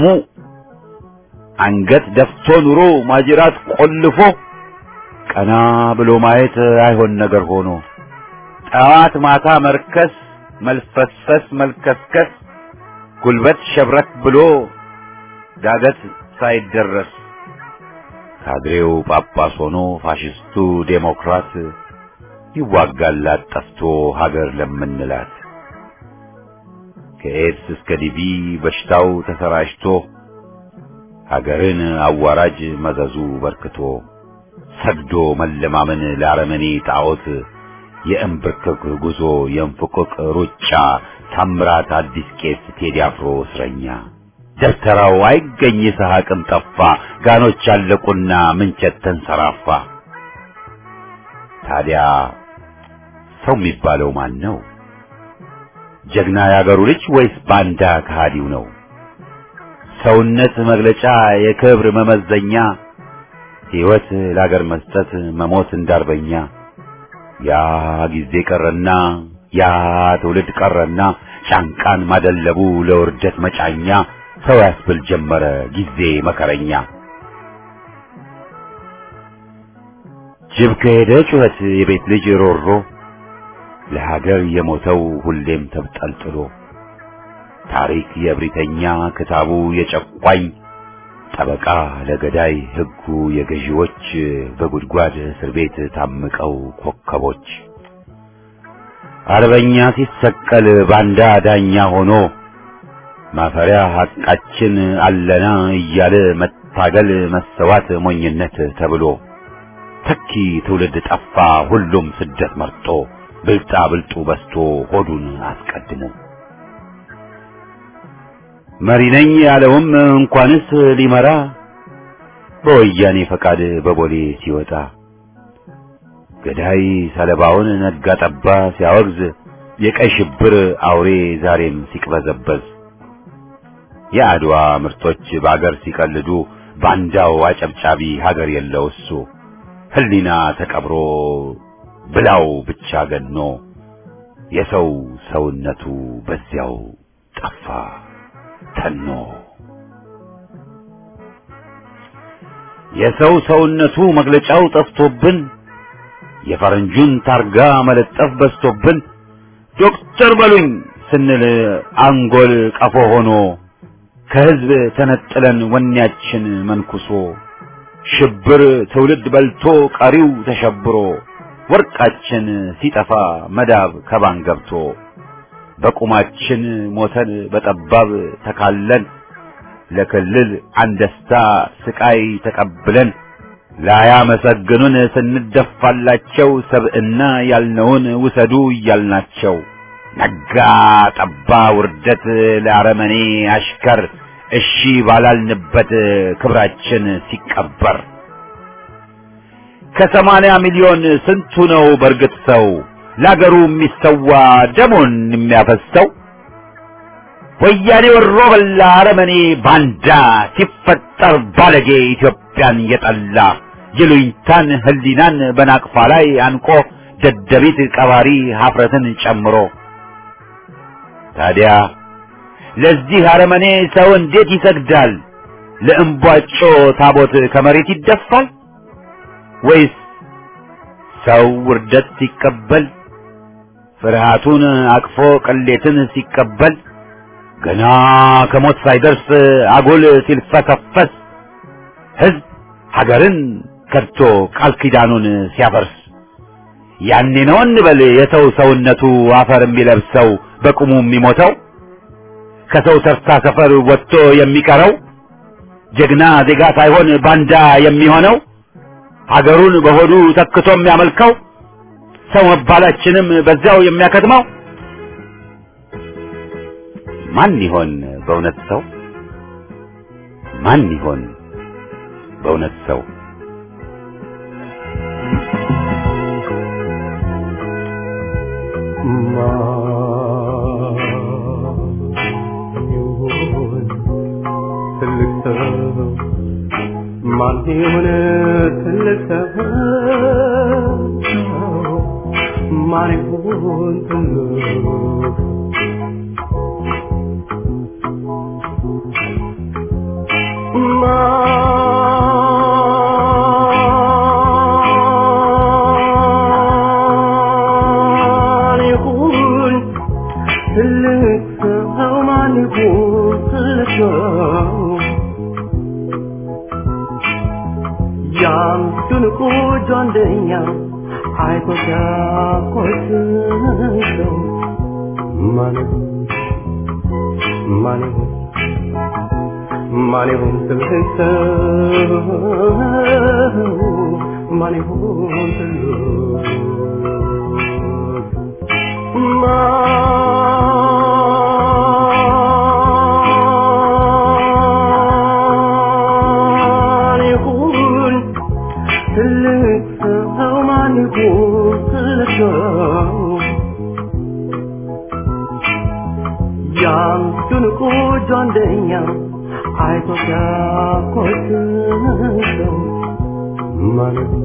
አንገት ደፍቶ ኑሮ ማጅራት ቆልፎ ቀና ብሎ ማየት አይሆን ነገር ሆኖ ጠዋት ማታ መርከስ መልፈስፈስ መልከስከስ ጉልበት ሸብረክ ብሎ ዳገት ሳይደረስ ካድሬው ጳጳስ ሆኖ ፋሽስቱ ዴሞክራት ይዋጋላት ጠፍቶ ሀገር ለምንላት ከኤድስ እስከ ዲቪ በሽታው ተሰራጭቶ ሀገርን አዋራጅ መዘዙ በርክቶ ሰግዶ መለማመን ለአረመኔ ጣዖት የእንብርክክ ጉዞ የእንፍቅቅ ሩጫ ታምራት አዲስ ቄስ ቴዲ አፍሮ እስረኛ ደብተራው አይገኝ ይስሐቅም ጠፋ ጋኖች አለቁና ምንቸት ተንሰራፋ ታዲያ ሰው የሚባለው ማን ነው ጀግና ያገሩ ልጅ ወይስ ባንዳ ከሃዲው ነው ሰውነት መግለጫ የክብር መመዘኛ ሕይወት ለአገር መስጠት መሞት እንዳርበኛ ያ ጊዜ ቀረና ያ ትውልድ ቀረና ጫንቃን ማደለቡ ለውርደት መጫኛ ሰው ያስብል ጀመረ ጊዜ መከረኛ ጅብ ከሄደ ጩኸት የቤት ልጅ ሮሮ ለሀገር የሞተው ሁሌም ተብጠልጥሎ ታሪክ የእብሪተኛ ክታቡ የጨቋኝ ጠበቃ ለገዳይ ሕጉ የገዢዎች በጉድጓድ እስር ቤት ታምቀው ኮከቦች አርበኛ ሲሰቀል ባንዳ ዳኛ ሆኖ ማፈሪያ ሐቃችን አለና እያለ መታገል መሰዋት ሞኝነት ተብሎ ተኪ ትውልድ ጠፋ ሁሉም ስደት መርጦ ብልጣ ብልጡ በስቶ ሆዱን አስቀድሞ መሪ ነኝ ያለውም እንኳንስ ሊመራ በወያኔ ፈቃድ በቦሌ ሲወጣ ገዳይ ሰለባውን ነጋ ጠባ ሲያወግዝ የቀይ ሽብር አውሬ ዛሬም ሲቅበዘበዝ የአድዋ ምርቶች በአገር ሲቀልዱ ባንዳው አጨብጫቢ ሀገር የለው እሱ ህሊና ተቀብሮ ብላው ብቻ ገኖ የሰው ሰውነቱ በዚያው ጠፋ ተኖ የሰው ሰውነቱ መግለጫው ጠፍቶብን የፈረንጁን ታርጋ መለጠፍ በዝቶብን ዶክተር በሉኝ ስንል አንጎል ቀፎ ሆኖ ከህዝብ ተነጥለን ወኔያችን መንኩሶ ሽብር ትውልድ በልቶ ቀሪው ተሸብሮ ወርቃችን ሲጠፋ መዳብ ከባን ገብቶ በቁማችን ሞተን በጠባብ ተካለን ለክልል አንደስታ ስቃይ ተቀብለን ላያመሰግኑን ስንደፋላቸው ሰብዕና ያልነውን ውሰዱ እያልናቸው ነጋ ጠባ ውርደት ለአረመኔ አሽከር እሺ ባላልንበት ክብራችን ሲቀበር ከሰማንያ ሚሊዮን ስንቱ ነው በእርግጥ ሰው ለአገሩ የሚሰዋ ደሞን የሚያፈሰው? ወያኔ ወሮ በላ አረመኔ ባንዳ ሲፈጠር ባለጌ ኢትዮጵያን የጠላ የሉኝታን ህሊናን በናቅፋ ላይ አንቆ ደደቢት ቀባሪ ሀፍረትን ጨምሮ ታዲያ ለዚህ አረመኔ ሰው እንዴት ይሰግዳል? ለእምቧጮ ታቦት ከመሬት ይደፋል? ወይስ ሰው ውርደት ሲቀበል ፍርሃቱን አቅፎ ቅሌትን ሲቀበል ገና ከሞት ሳይደርስ አጉል ሲልፈሰፈስ ህዝብ ሀገርን ከድቶ ቃል ኪዳኑን ሲያፈርስ ያኔ ነው እንበል የሰው ሰውነቱ አፈር የሚለብሰው በቁሙ የሚሞተው ከሰው ተርታ ሰፈር ወጥቶ የሚቀረው ጀግና ዜጋ ሳይሆን ባንዳ የሚሆነው ሀገሩን በሆዱ ተክቶ የሚያመልከው ሰው መባላችንም በዚያው የሚያከትመው ማን ይሆን በእውነት ሰው? ማን ይሆን በእውነት ሰው? ማን ይሆን ትልቅ ሰው? ማን ይሆን ትልቅ ማን ይሁን ትልቅ ሰው? ማን ይሁን ትልቅ ሰው? ያን ድንቁ ጆንደኛ አይቶ ሲያኮስሰው ማን ይሁን ማን ይሁን ማን ይሁን ትልቅ ሰው? ማን ይሁን ትልቅ ማን ይሁን ትልቅ ሰው? ማን ይሁን ትልቅ ሰው? ያን ድንቁ ጆንደኛ አይቶ ሲያኮስሰው ማን ይሁን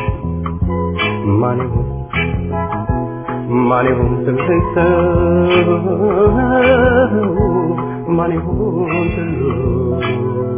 ማን ይሁን ማን ይሁን ትልቅ ሰው? ማን ይሁን ትልቅ